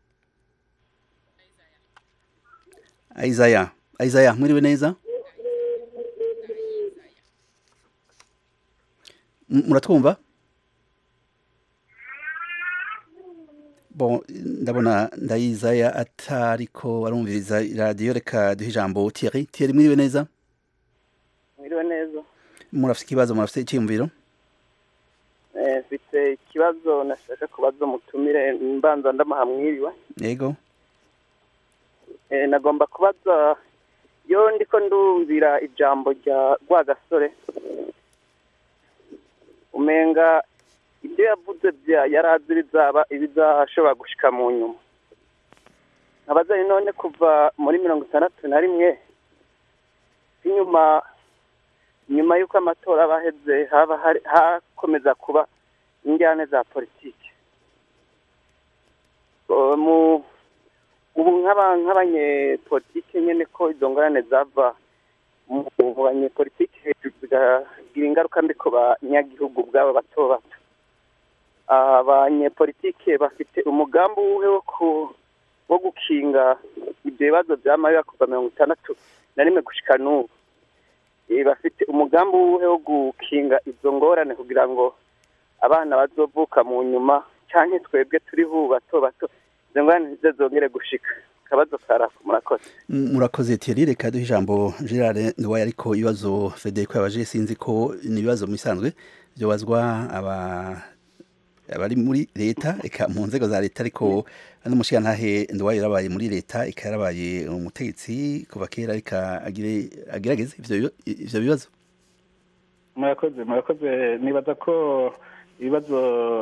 Isaiah Isaiah mwiriwe neza M- muratwumva bon ndabona ndayizaya atariko arumviriza radiyo reka duhe ijambo Thierry Thierry mwiriwe neza mwiriwe neza murafite ikibazo murafite icyiyumviro Eh, mfite ikibazo nashaka kubaza umutumire mbanza ndamaha mwiriwe yego Eh, nagomba kubaza iyo ndiko ndumvira ijambo rya rwagasore umenga ibyo yavuze bya yari azi bizaba ibizashobora gushika mu nyuma nkabaza none kuva muri mirongo itandatu na rimwe inyuma nyuma y'uko amatora aba aheze haba hari hakomeza kuba injyane za politiki O, mu ubu nk'aba- nk'abanyepolitike nyine ko izo ngorane zava mu mu banyepolitike hejuru zigagira ingaruka mbi ku banyagihugu bwabo bato bato abanyepolitike bafite umugambi uwuhe wo ku- wo gukinga ibyo bibazo byamabiba kuva mirongo itandatu na rimwe gushika n'ubu Eh, bafite umugambi uwuhe wo gukinga izo ngorane kugira ngo abana bazovuka mu nyuma canke twebwe turiho ubu bato bato izo ngorane ntizo zongere gushika kabazo karako murakoze M- murakoze Thierry reka duhe ijambo Gerard Nduwaye ariko ibibazo Federico yabaje sinzi ko ni ibibazo mu bisanzwe byobazwa aba abari muri leta eka mu nzego za leta ariko n'umushigantahe Nduwaye yarabaye muri leta eka yarabaye umutegetsi kuva kera reka agire agerageze ivyo biba- ivyo bibazo murakoze murakoze nibaza ko ibibazo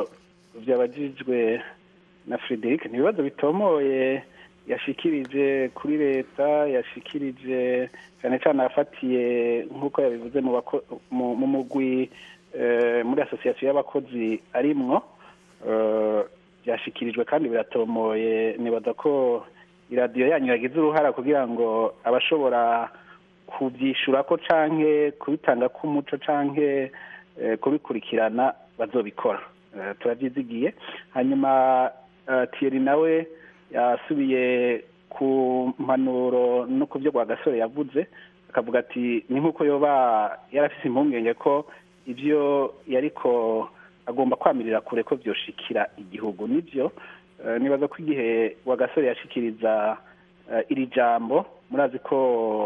byabajijwe na frederic ni ibibazo bitomoye yashikirije kuri leta yashikirije cyane cyane afatiye nk'uko yabivuze mu bako- mu- mu mugwi eh, muri asosiyasiyo y'abakozi arimwo eh, byashikirijwe kandi biratomoye nibaza ko iradiyo yanyu yagize uruhara kugira ngo abashobora kubyishura ko canke kubitanga k'umuco canke eh, kubikurikirana bazobikora Eh, turabyizigiye hanyuma eh, Thierry nawe yasubiye ku mpanuro no ku byo Rwagasore yavuze akavuga ati ni nk'uko yoba yarafise impungenge ko ibyo yariko agomba kwamirira kure ko byoshikira igihugu nibyo eh, nibaza ko igihe Rwagasore yashikiriza eh, iri jambo murazi ko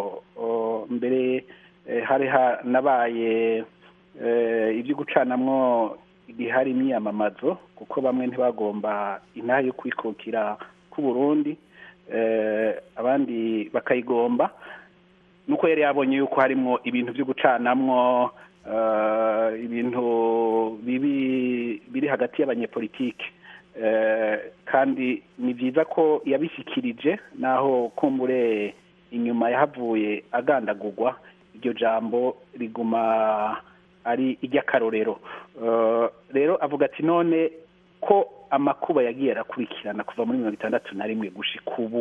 o, mbere eh, hari hanabaye eh, ibyo gucanamwo igihe hari imyiyamamazo kuko bamwe ntibagomba intaha yo kwikukira k'u Burundi eh, abandi bakayigomba nuko yari yabonye yuko harimo ibintu byo gucanamwo eh, ibintu bibi biri hagati y'abanyepolitike Eh, kandi ni byiza ko yabishyikirije naho kumbure inyuma yahavuye agandagurwa iryo jambo riguma ari iry'akarorero Eh, rero avuga ati none ko amakuba yagiye arakurikirana kuva muri mirongo itandatu na rimwe gushika ubu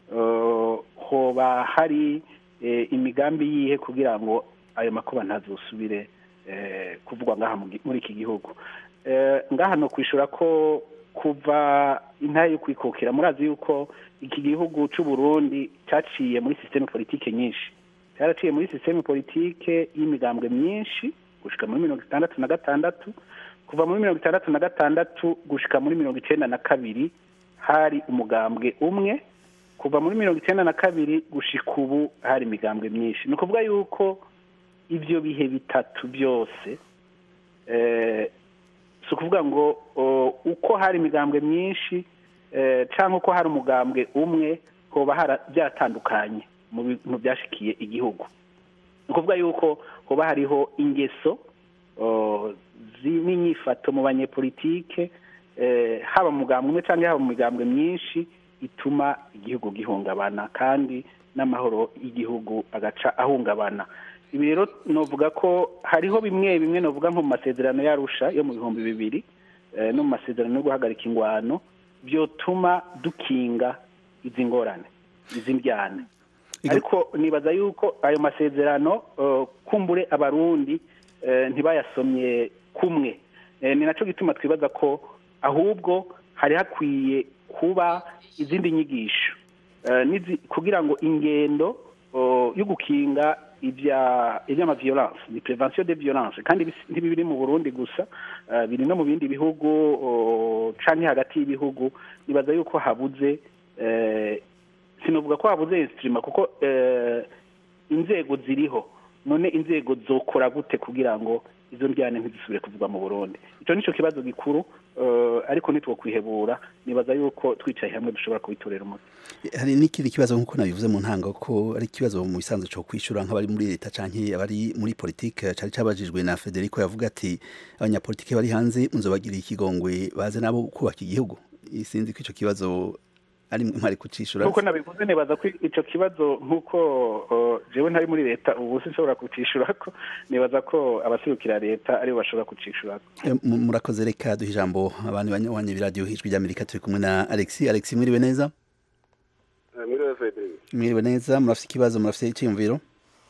eh, hoba hari eh, imigambi yihe kugira ngo ayo makuba ntazosubire eh, kuvugwa ngaha mu gi- muri iki gihugu Eh, ngaha no kwishura ko kuva intare yo kwikukira murazi yuko iki gihugu c'u Burundi caciye muri systeme politike nyinshi cyaraciye muri systeme politike y'imigambwe myinshi gushika muri mirongo itandatu na gatandatu kuva muri mirongo itandatu na gatandatu gushika muri mirongo icenda na kabiri hari umugambwe umwe kuva muri mirongo icenda na kabiri gushika ubu hari imigambwe myinshi ni ukuvuga yuko ivyo bihe bitatu byose eh, si ukuvuga ngo o, uko hari imigambwe myinshi eh, cyangwa uko hari umugambwe umwe hoba hara- byatandukanye mu bintu byashikiye igihugu ni ukuvuga yuko hoba hariho ingeso o, z'inyifato mu banyepolitike eh, haba mu mugambwe umwe cyangwa haba mu migambwe myinshi ituma igihugu gihungabana kandi n'amahoro y'igihugu agaca ahungabana ibi rero novuga ko hariho bimwe bimwe novuga nko mu masezerano y'arusha yo mu bihumbi bibiri eh, no mu masezerano yo guhagarika ingwano byotuma dukinga izi ngorane izi mbyane ariko nibaza yuko ayo masezerano eh, kumbure abarundi eh, ntibayasomye kumwe Eh, ni naco gituma twibaza ko ahubwo hari hakwiye kuba izindi nyigisho Eh, nizi- kugira ngo ingendo oh, yo gukinga ibya iby'ama violence ni prevention de violence kandi bis- ntibiri mu Burundi gusa eh, biri no mu bindi bihugu oh, canke hagati y'ibihugu nibaza yuko habuze eh, sinovuga ko habuze instrument kuko eh, inzego ziriho none inzego zokora gute kugira ngo izo njyane ntizisubire kuvugwa mu Burundi ico nico kibazo gikuru eh, ariko ntitwokwihebura nibaza yuko twicaye hamwe dushobora kubitorera umuti hari n'ikindi kibazo nk'uko nabivuze mu ntango ko ari ikibazo mu bisanzwe cyo kwishura nk'abari muri leta canke abari muri politike cari cabajijwe na Federico yavuga ati abanyapolitike bari hanze muzobagiriye ikigongwe baze nabo kubaka igihugu sinzi ko ico kibazo ari mwari kucishura nk'uko nabivuze nibaza ko ico kibazo nk'uko uh, jewe ntari muri leta ubu sinshobora kucishurako nibaza ko abaserukira leta aribo bashobora kucishurako Eh, mu- murakoze reka duha ijambo abantu banyawanye b'iradiyo ijwi ry'amerika turi kumwe na alexi alexi mwiriwe neza mwiriwe frederic mwiriwe neza murafite ikibazo murafite icyiyumviro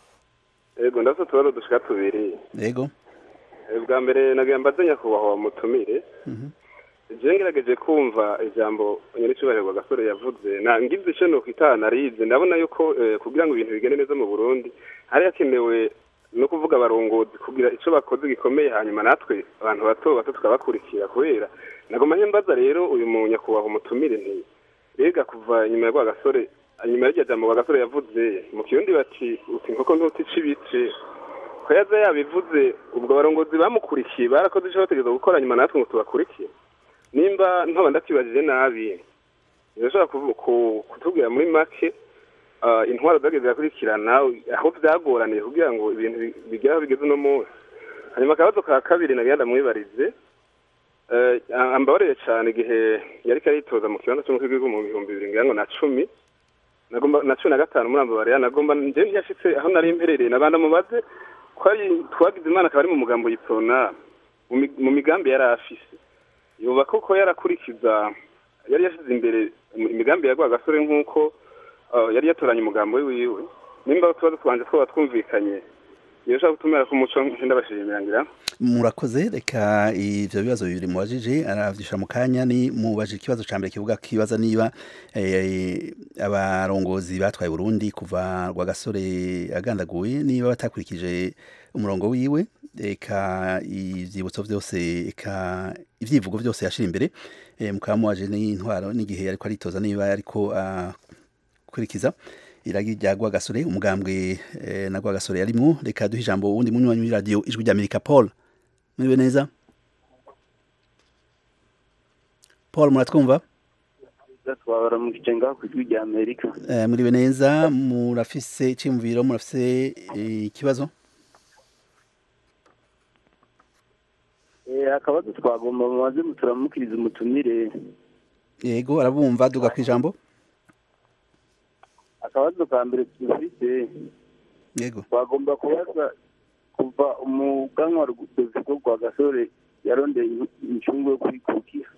yego ndafite utubazo dushika tubiri yego Eh, bwa mbere nagira mbaze nyakubahwa mutumire Mhm. je ngerageje kumva ijambo nyir'icyubahiro gasore yavuze na ngize ico nokwita analize ndabona yuko eh, kugira ngo ibintu bigende neza mu burundi hari hakenewe no kuvuga abarongozi kugira ico bakoze gikomeye hanyuma natwe abantu bato bato tukabakurikira kubera nagoma mbaza rero uyu munyakubahwa umutumire nti mbega kuva inyuma ya rwagasore inyuma y'iryo jambo rwagasore yavuze mu kirundi bati uti inkoko ntutica ibice ko yaza yabivuze ubwo barongozi bamukurikiye barakoze icyo bategereza gukora nyuma natwe ngo tubakurikiye nimba ntoba ndakibajije nabi birashobora kuvu- ku- kutubwira muri make ah, intwaro zageze zirakurikirana aho byagoraniye kugira ngo ibintu bi- bigere aho bigeze uno munsi hanyuma akabazo ka kabiri nagenda mwibarize Eh, ambabarire cyane igihe yari aritoza mu kibanza cy'umukuru w'igihugu mu bihumbi bibiri ngira ngo na cumi nagomba na cumi na gatanu muri ambabarira nagomba nje ntiyashitse aho nari mperereye nabanda mubaze ko ari twagize imana akaba ari mu mugambo yitona mu mi- mu migambi yari afise yoba koko yarakurikiza yari yashyize imbere imigambi ya rwagasore nk'uko ah, yari yatoranye umugambo we wiwe nimba tuba twanje twaba twumvikanye yoshaka gutumira ko umuco ndabashimira ngira murakoze reka ivyo bibazo bibiri mubajije aravyishura mu kanya ni mubajije ikibazo ca mbere kivuga kibaza niba eh, abarongozi batwaye Burundi kuva rwagasore agandaguye niba batakurikije umurongo wiwe eka ivyibutso vyose eka ivyivugo vyose yashira imbere eh, mukaba mubaje n'intwaro n'igihe ariko aritoza niba ariko akurikiza iragi rya Rwagasore umugambwe eh, na Rwagasore yarimwo reka duhe ijambo wundi munywanyi wa radio ijwi rya Amerika Paul muriwe neza Paul muratwumva twabara mu gice ngaho ku ijwi rya amerika eh, muriwe neza murafise iciyumviro murafise eh, ikibazo Eh, akabazo twagomba mumaze turamukiriza umutumire yego arabumva duga ku ijambo akabazo ka mbere dufite yego twagomba kubaza kuva umuganwa rugudozi ko kwa gasore yarondeye incungu yo kwikukira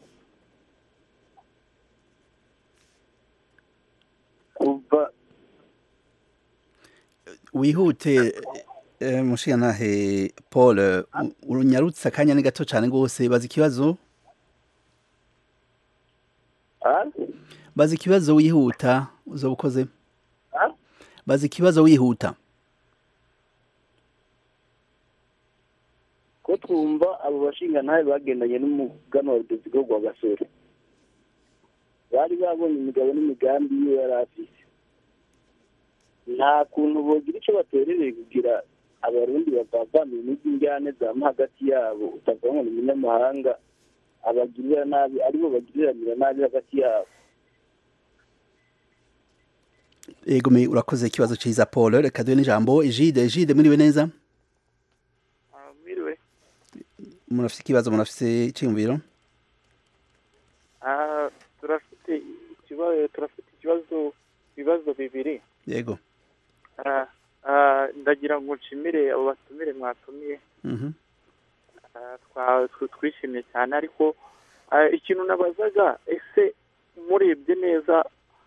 kuva wihute eh, mushigantahe Paul eh, u- urunyarutse akanya ni gato cyane rwose baza ikibazo baza ikibazo wihuta uzoba ukoze baza ikibazo wihuta ko twumva abo bashingantahe bagendanye n'umuganwa rudozi ko kwa gasore bari babonye imigabo n'imigambi yiwe yari afise nta kuntu bogira icyo baterereye kugira abarundi bavavana imijyi njyane zama hagati yabo utavuga ngo ni umunyamahanga abagirira nabi aribo bagiriranira nabi hagati yabo yego me urakoze ikibazo ciza Paul reka duhe n'ijambo Egide Egide muriwe neza mwiriwe murafise ikibazo murafise iciyumviro Ah, turafite ikibazo turafite ikibazo ibibazo bibiri yego Ah, ah, ndagira ngo nshimire abo batumire mwatumiye mhm Ah, twa- tw- twishimye cyane ariko ah, ikintu nabazaga ese murebye neza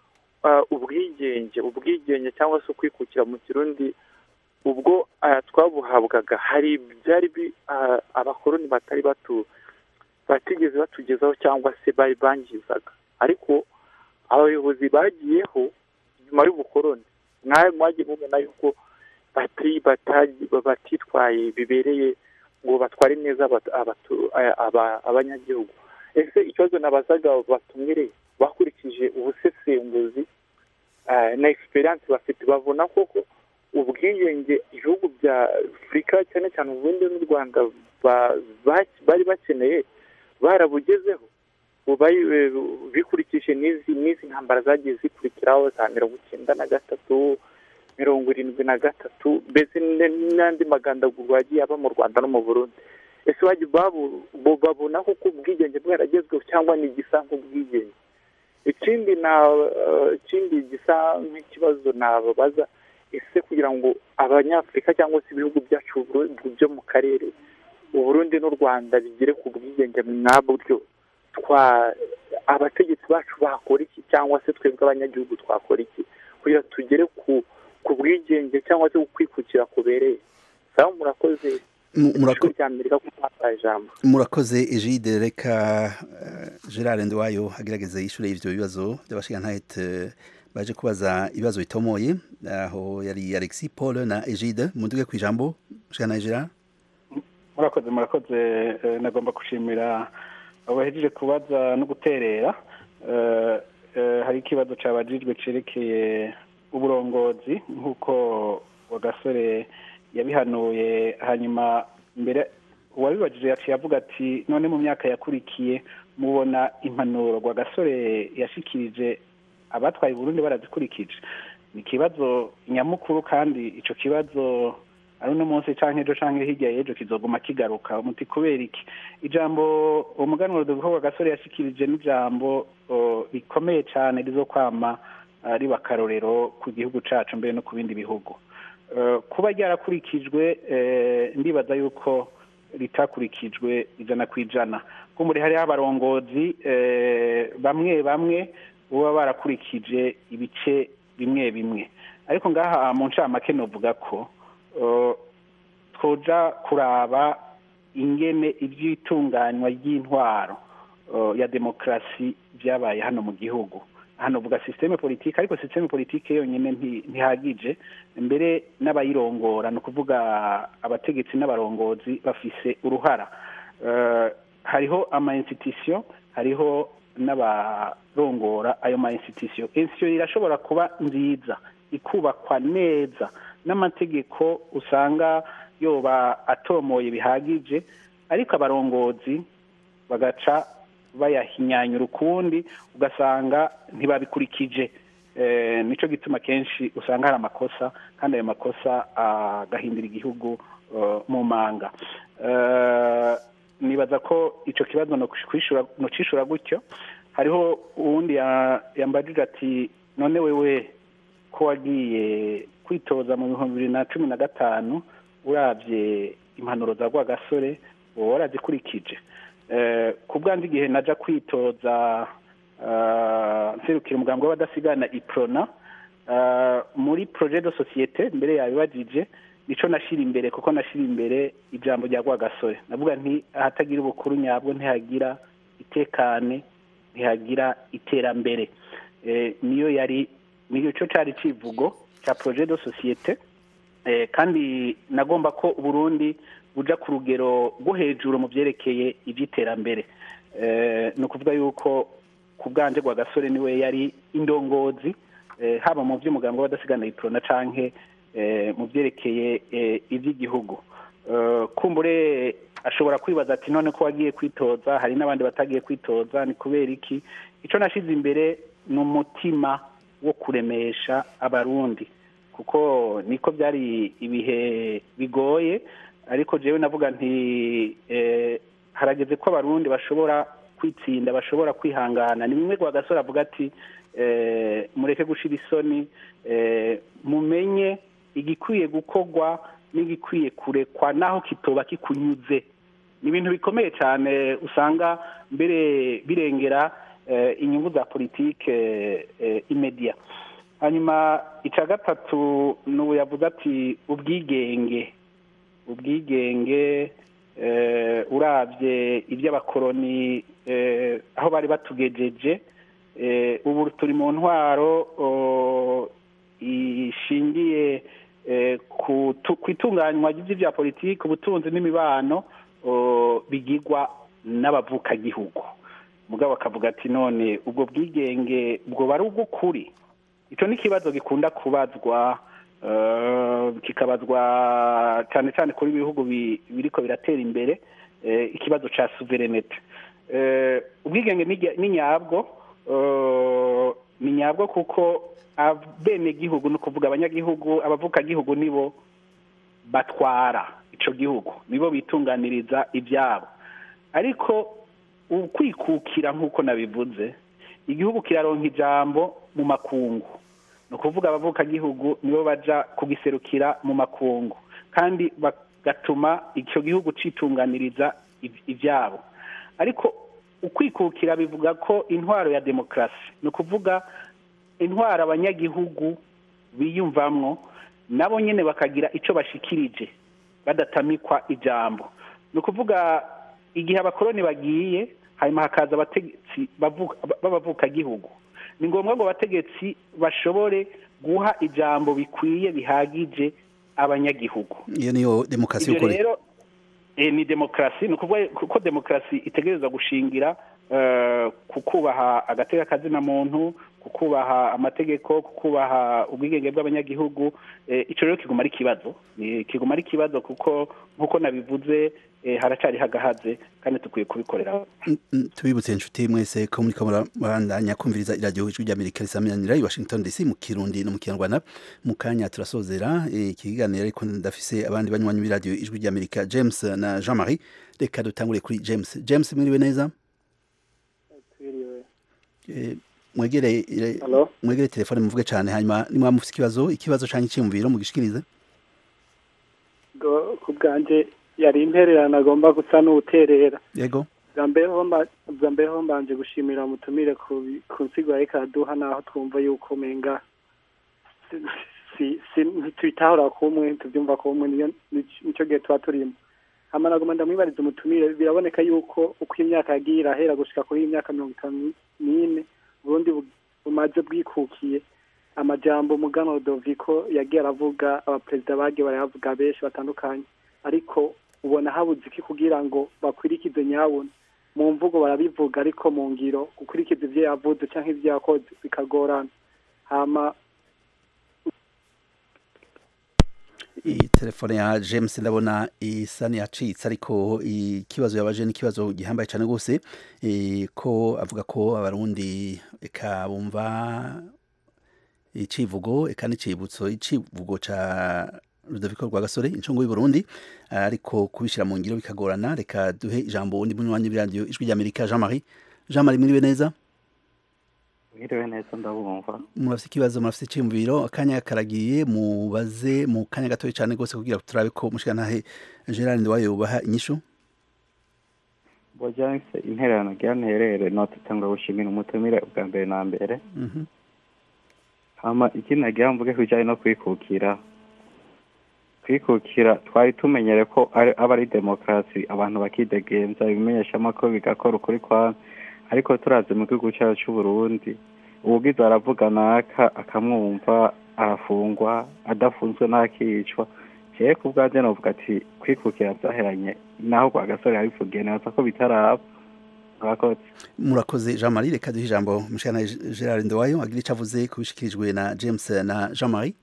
ah, ubwigenge ubwigenge cyangwa se ukwikukira mu kirundi ubwo ah, twabuhabwaga hari byari bi- ah, abakoloni batari batu batigeze batugezaho cyangwa se bari bangizaga ariko abayobozi bagiyeho nyuma y'ubukoloni mwawe mwagiye mubona yuko bati batagi- batitwaye bibereye ngo batware neza abatu- abatu- aya- aba- abanyagihugu ese ikibazo nabazaga batumire bakurikije ubusesenguzi eh, na experience bafite babona koko ubwiyenge ibihugu bya afurika cyane cyane ubundi n'u rwanda ba- ba- bari bakeneye barabugezeho ubaye bikurikije n'izi n'izi ntambara zagiye zikurikiraho za mirongo icyenda na gatatu mirongo irindwi na gatatu mbese n- n'andi magandagurwa yagiye aba mu rwanda no mu burundi ese bajya babu- bo- babona koko ubwigenge bwaragezweho cyangwa ni igisa nk'ubwigenge ikindi na eh, ikindi gisa nk'ikibazo nababaza ese kugira ngo abanyafurika cyangwa se ibihugu byacu buru- byo mu karere uburundi n'u rwanda bigere ku bwigenge mwabyo twa abategetsi bacu bakora iki cyangwa se twebwe abanyagihugu twakora iki kugira tugere ku ku bwigenge cyangwa se ku kwikukira kubereye sawa murakoze Mu- murako- ishuri rya amerika ku mwaka ijambo murakoze Egide reka eh, Gerard Ndwayo agerageze yishure ivyo bibazo by'abashigantahe eh, baje kubaza ibibazo bitomoye aho yari Alexis Paul na Egide munduge ku ijambo Mushigantahe Gerard murakoze murakoze eh, nagomba gushimira abo bahejeje kubaza no guterera Eh, eh, hari ikibazo cabajijwe cerekeye uburongozi nk'uko wagasore yabihanuye hanyuma mbere uwabibajije yaciye avuga ati none mu myaka yakurikiye mubona impanuro rwagasore yashikirije abatwaye Burundi barazikurikije ni ikibazo nyamukuru kandi ico kibazo ari uno munsi canke ejo canke hirya y'ejo kizoguma kigaruka umuti kubera iki ijambo umuganuro duvuga gasore yashikirije n'ijambo o, rikomeye cane rizokwama ah, riba akarorero ku gihugu cacu mbere no ku bindi bihugu Eh, kuba ryarakurikijwe eh, ndibaza yuko ritakurikijwe ijana ku ijana kumbure hariho abarongozi eh, bamwe bamwe baba barakurikije ibice bimwe bimwe ariko ngaha mu ncamake novuga ko eh, twoja kuraba ingene ivy'itunganywa ry'intwaro eh, ya demokarasi vyabaye hano mu gihugu hano vuga systeme politike ariko systeme politike yonyene nti- ntihagije mbere n'abayirongora ni ukuvuga abategetsi n'abarongozi bafise uruhara Eh, hariho ama institution hariho n'abarongora ayo ma institution institution irashobora kuba nziza ikubakwa neza n'amategeko usanga yoba atomoye bihagije ariko abarongozi bagaca bayahinyanyura ukundi ugasanga ntibabikurikije eh, nico gituma kenshi usanga hari amakosa kandi ayo makosa agahindura igihugu eh, mu manga Eh, nibaza ko ico kibazo no kwishura no cishura gutyo hariho uwundi ya- yambajije ati none wewe ko wagiye kwitoza mu bihumbi bibiri na cumi na gatanu uravye impanuro za rwagasore wowe warazikurikije Eh, ku bwanjye igihe naja kwitoza ah, nserukira umugambi w'abadasigana iprona ah, muri projet de societe mbere yabibajije nico nashira imbere kuko nashira imbere ijambo rya rwagasore navuga nti ahatagira ubukuru nyabwo ntihagira itekane ntihagira iterambere Eh, niyo yari niyo cyo cari civugo ca projet de societe eh, kandi nagomba ko uburundi buja ku rugero rwo hejuru mu vyerekeye ivy'iterambere eh, ni ukuvuga yuko ku bwanje rwa gasore niwe yari indongozi eh, haba mu vy'umugambi w'abadasigana iprona canke eh, mu vyerekeye eh, ivy'igihugu Eh, kumbure ashobora kwibaza ati none ko wagiye kwitoza hari n'abandi batagiye kwitoza ni kubera iki ico nashize imbere ni umutima wo kuremesha abarundi kuko niko byari ibihe bigoye ariko jewe navuga nti eh, harageze ko abarundi bashobora kwitsinda bashobora kwihangana ni bimwe rwagasore avuga ati eh, mureke gushira isoni eh, mumenye igikwiye gukorwa n'igikwiye kurekwa naho kitoba kikunyuze ni ibintu bikomeye cyane usanga mbere birengera eh, inyungu za politike eh, imedia hanyuma icya gatatu ni ubu yavuze ati ubwigenge ubwigenge eh, urabye iby'abakoroni eh, aho bari batugejeje eh, ubu turi mu ntwaro oh, ishingiye eh, ku tu- ku itunganywa ry'ibya politiki ubutunzi n'imibano oh, bigirwa n'abavukagihugu mugabo akavuga ati none ubwo bwigenge bwoba ari ubw'ukuri icyo ni ikibazo gikunda kubazwa eh, kikabazwa cyane cyane kuri ibihugu bi- biriko biratera imbere eh, ikibazo ca souverinete Eh, ubwigenge ni nya- ni nyabwo eh, ni nyabwo kuko abenegihugu ni ukuvuga abanyagihugu abavukagihugu nibo batwara ico gihugu nibo bitunganiriza ibyabo ariko ukwikukira nk'uko nabivuze igihugu kiraronka ijambo mu makungu ni ukuvuga abavukagihugu nibo baja kugiserukira mu makungu kandi bagatuma icyo gihugu citunganiriza iv- ivyabo ariko ukwikukira bivuga ko intwaro ya demokarasi ni ukuvuga intwaro abanyagihugu biyumvamwo nabo nyene bakagira ico bashikirije badatamikwa ijambo ni ukuvuga igihe abakoroni bagiye hanyuma hakaza abategetsi bavuka- b'abavukagihugu ni ngombwa ngo abategetsi bashobore guha ijambo bikwiye bihagije abanyagihugu iyo niyo demokarasi ibyo y'ukuri rero eh, ni demokarasi ni ukuvuga ko demokarasi itegereza gushingira eh, ku kubaha agateka kazina muntu ku kubaha amategeko ku kubaha ubwigenge bw'abanyagihugu eh, ico rero kiguma ari ikibazo Ni- kiguma ari ikibazo kuko nk'uko nabivuze eh, haracari hagahaze kandi dukwiye kubikorera Mm, mm, tubibutse inshuti mwese ko muri kamera bandanya kumviriza iradiyo ijwi ry'amerika risaminanira i washington dc mu kirundi no mu kinyarwanda mu kanya turasozera eh, iki kiganiro ariko ndafise abandi banywanyi b'iradiyo ijwi ry'amerika james na jean marie reka dutangure kuri james james mwiriwe neza Eh, mwegere ire- Hello? mwegere telefone muvuge cyane hanyuma nimwa mufise ikibazo ikibazo canke iciyumviro mugishikirize Go- ku bwanjye yari intererano agomba gusa n'uwuterera yego bwa mbere ho mba- bwa mbere ho mbanje gushimira umutumire ku bi- ku nsigo yariko araduha naho twumva yuko umenga si- si- si- ntitubitahura kumwe ntitubyumva kumwe niyo nico- nico gihe tuba turimo hama nagoma ndamwibariza umutumire biraboneka yuko uko imyaka yagiye irahera gushika kuri iyi myaka mirongo itanu n'ine uburundi bu- bumaze bwikukiye amajambo mugano Rodoviko yagiye aravuga abaperezida bagiye barayavuga benshi batandukanye ariko ubona habuze iki kugira ngo bakwirikize nyabuna mu mvugo barabivuga ariko mu ngiro gukurikiza ibyo yavuze cyangwa ibyo yakoze bikagorana hama iyi telefone ya james ndabona isa niyacitse ariko ikibazo yabaje n'ikibazo gihambaye cyane rwose eh, ko avuga ko abarundi eka bumva icivugo eka n'icibutso icivugo ca rudoviko rwa gasore incungu y'uburundi ariko kubishyira mu ngiro bikagorana reka duhe ijambo undi munywanyi w'iradiyo ijwi ry'amerika jean marie jean marie mwiriwe neza mwiriwe neza ndabumva murafite ikibazo murafite icyiyumviro akanya karagiye mubaze mu kanya gatoya cyane rwose kugira ngo turabe ko mushikantahe gerard ndiwayo yubaha inyishu bojanse intererano rya nterere notutanga gushimira umutumire bwa mbere na mbere Mhm. hama ikindi nagira mvuge ku bijyanye no kwikukira kwikukira twari tumenyere ko ari- aba ari demokarasi abantu bakidegenza ibimenyeshamakuru bigakora ukuri kwa ariko turazi mu gihugu cyacu cy'uburundi ubugize aravuga naka akamwumva arafungwa adafunzwe ntakicwa jewe ku bwanjye novuga ati kwikukira byaheranye naho kwa gasore yabivugiye neza ko bitaraba murakoze murakoze jean marie reka duhe ijambo mushikantahe gerard ndiwayo agira icyo avuze ku bishikirijwe na james na jean marie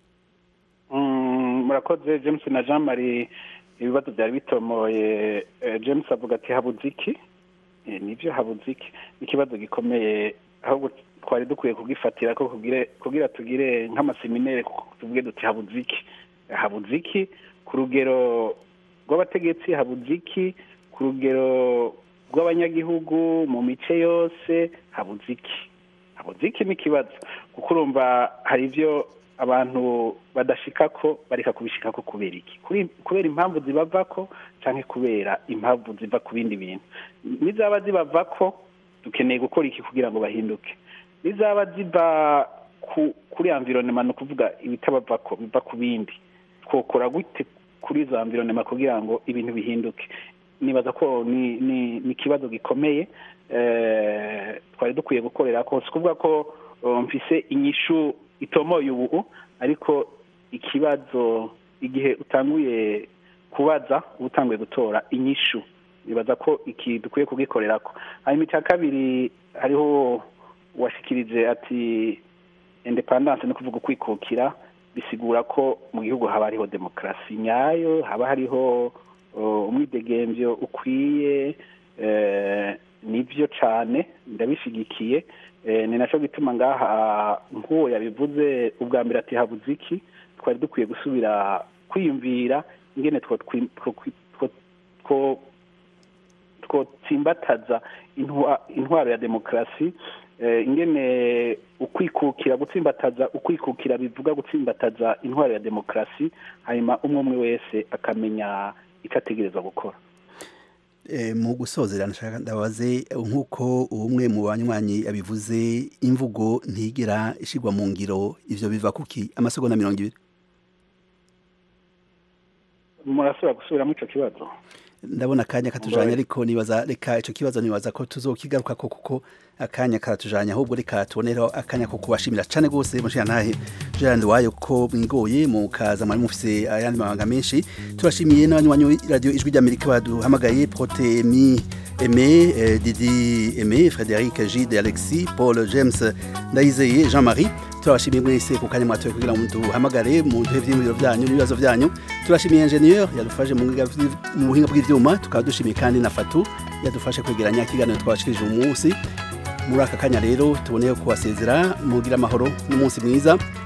Mm, murakoze james na jean marie ibibazo byari bitomoye Eh, james avuga ati habuze iki Eh, nibyo habuze iki ni ikibazo gikomeye ahubwo twari dukwiye kugifatira ko kugire kugira tugire nk'amaseminere ku- tuvuge duti habuze iki habuze iki ku rugero rw'abategetsi habuze iki ku rugero rw'abanyagihugu mu mice yose habuze iki habuze iki ni ikibazo kuko urumva hari ibyo abantu badashikako bareka kubishikako kubera iki Kuri- kubera impamvu zibavako canke kubera impamvu ziva ku bindi bintu nizaba zibavako dukeneye gukora iki kugira ngo bahinduke nizaba ziva ku kuri environnement ni ukuvuga ibitabavako biva ku bindi twokora gute kuri izo environnement kugira ngo ibintu bihinduke nibaza ko ni ni ni ikibazo gikomeye eh, twari dukwiye gukorera ko si kuvuga ko uh, mfise inyishu itomoye ubu ariko ikibazo igihe utanguye kubaza uba utanguye gutora inyishu nibaza ko iki dukwiye kugikorerako hanyuma icya kabiri hariho uwashikirije ati independance ni kuvuga ukwikukira bisigura ko mu gihugu haba hariho demokarasi nyayo haba hariho uh, umwidegemvyo ukwiye eh, nivyo cane ndabishigikiye eh, ni naco gituma ngaha nk'uwo yabivuze ubwa mbere ati habuze iki twari dukwiye gusubira kwiyumvira ingene two twi- two- two- two- twotsimbataza intwa- intwaro ya demokarasi eh, ingene ukwikukira gutsimbataza ukwikukira bivuga gutsimbataza intwaro ya demokarasi hanyuma umwe umwe wese akamenya icyo ategereza gukora Eh, mu gusozera nashaka ndabaze nk'uko umwe mu banywanyi abivuze imvugo ntigera ishigwa mu ngiro ivyo biva kuki amasegonda mirongo ibiri murasubira gusubiramo ico kibazo ndabona akanya katujanye ariko nibaza reka ico kibazo nibaza ko tuzokigaruka ko kuko akanya katujanye ahubwo reka tubonereho akanya ko kubashimira cane gose mushira ntahe Gerard wayo ko mwigoye mu kaza mwari mufise ayandi mabanga menshi turashimiye n'abanywanyi radio ijwi ry'Amerika baduhamagaye Protemi Aimé, euh, Didi Aimé, Frédéric Gide, Alexis, Paul James, Ndayizeye, Jean-Marie turabashimiye mwese ku kanya mwatoye kugira ngo duhamagare mu duhe vy'imuriro vyanyu n'ibibazo vyanyu turashimiye ingenieur yadufashe mu buhinga bw'ivyuma tukaba dushimiye kandi na Fatu yadufashe kwegeranya ikiganiro twashikirije umunsi muri aka kanya rero tuboneyeho kubasezera mugira amahoro n'umunsi mwiza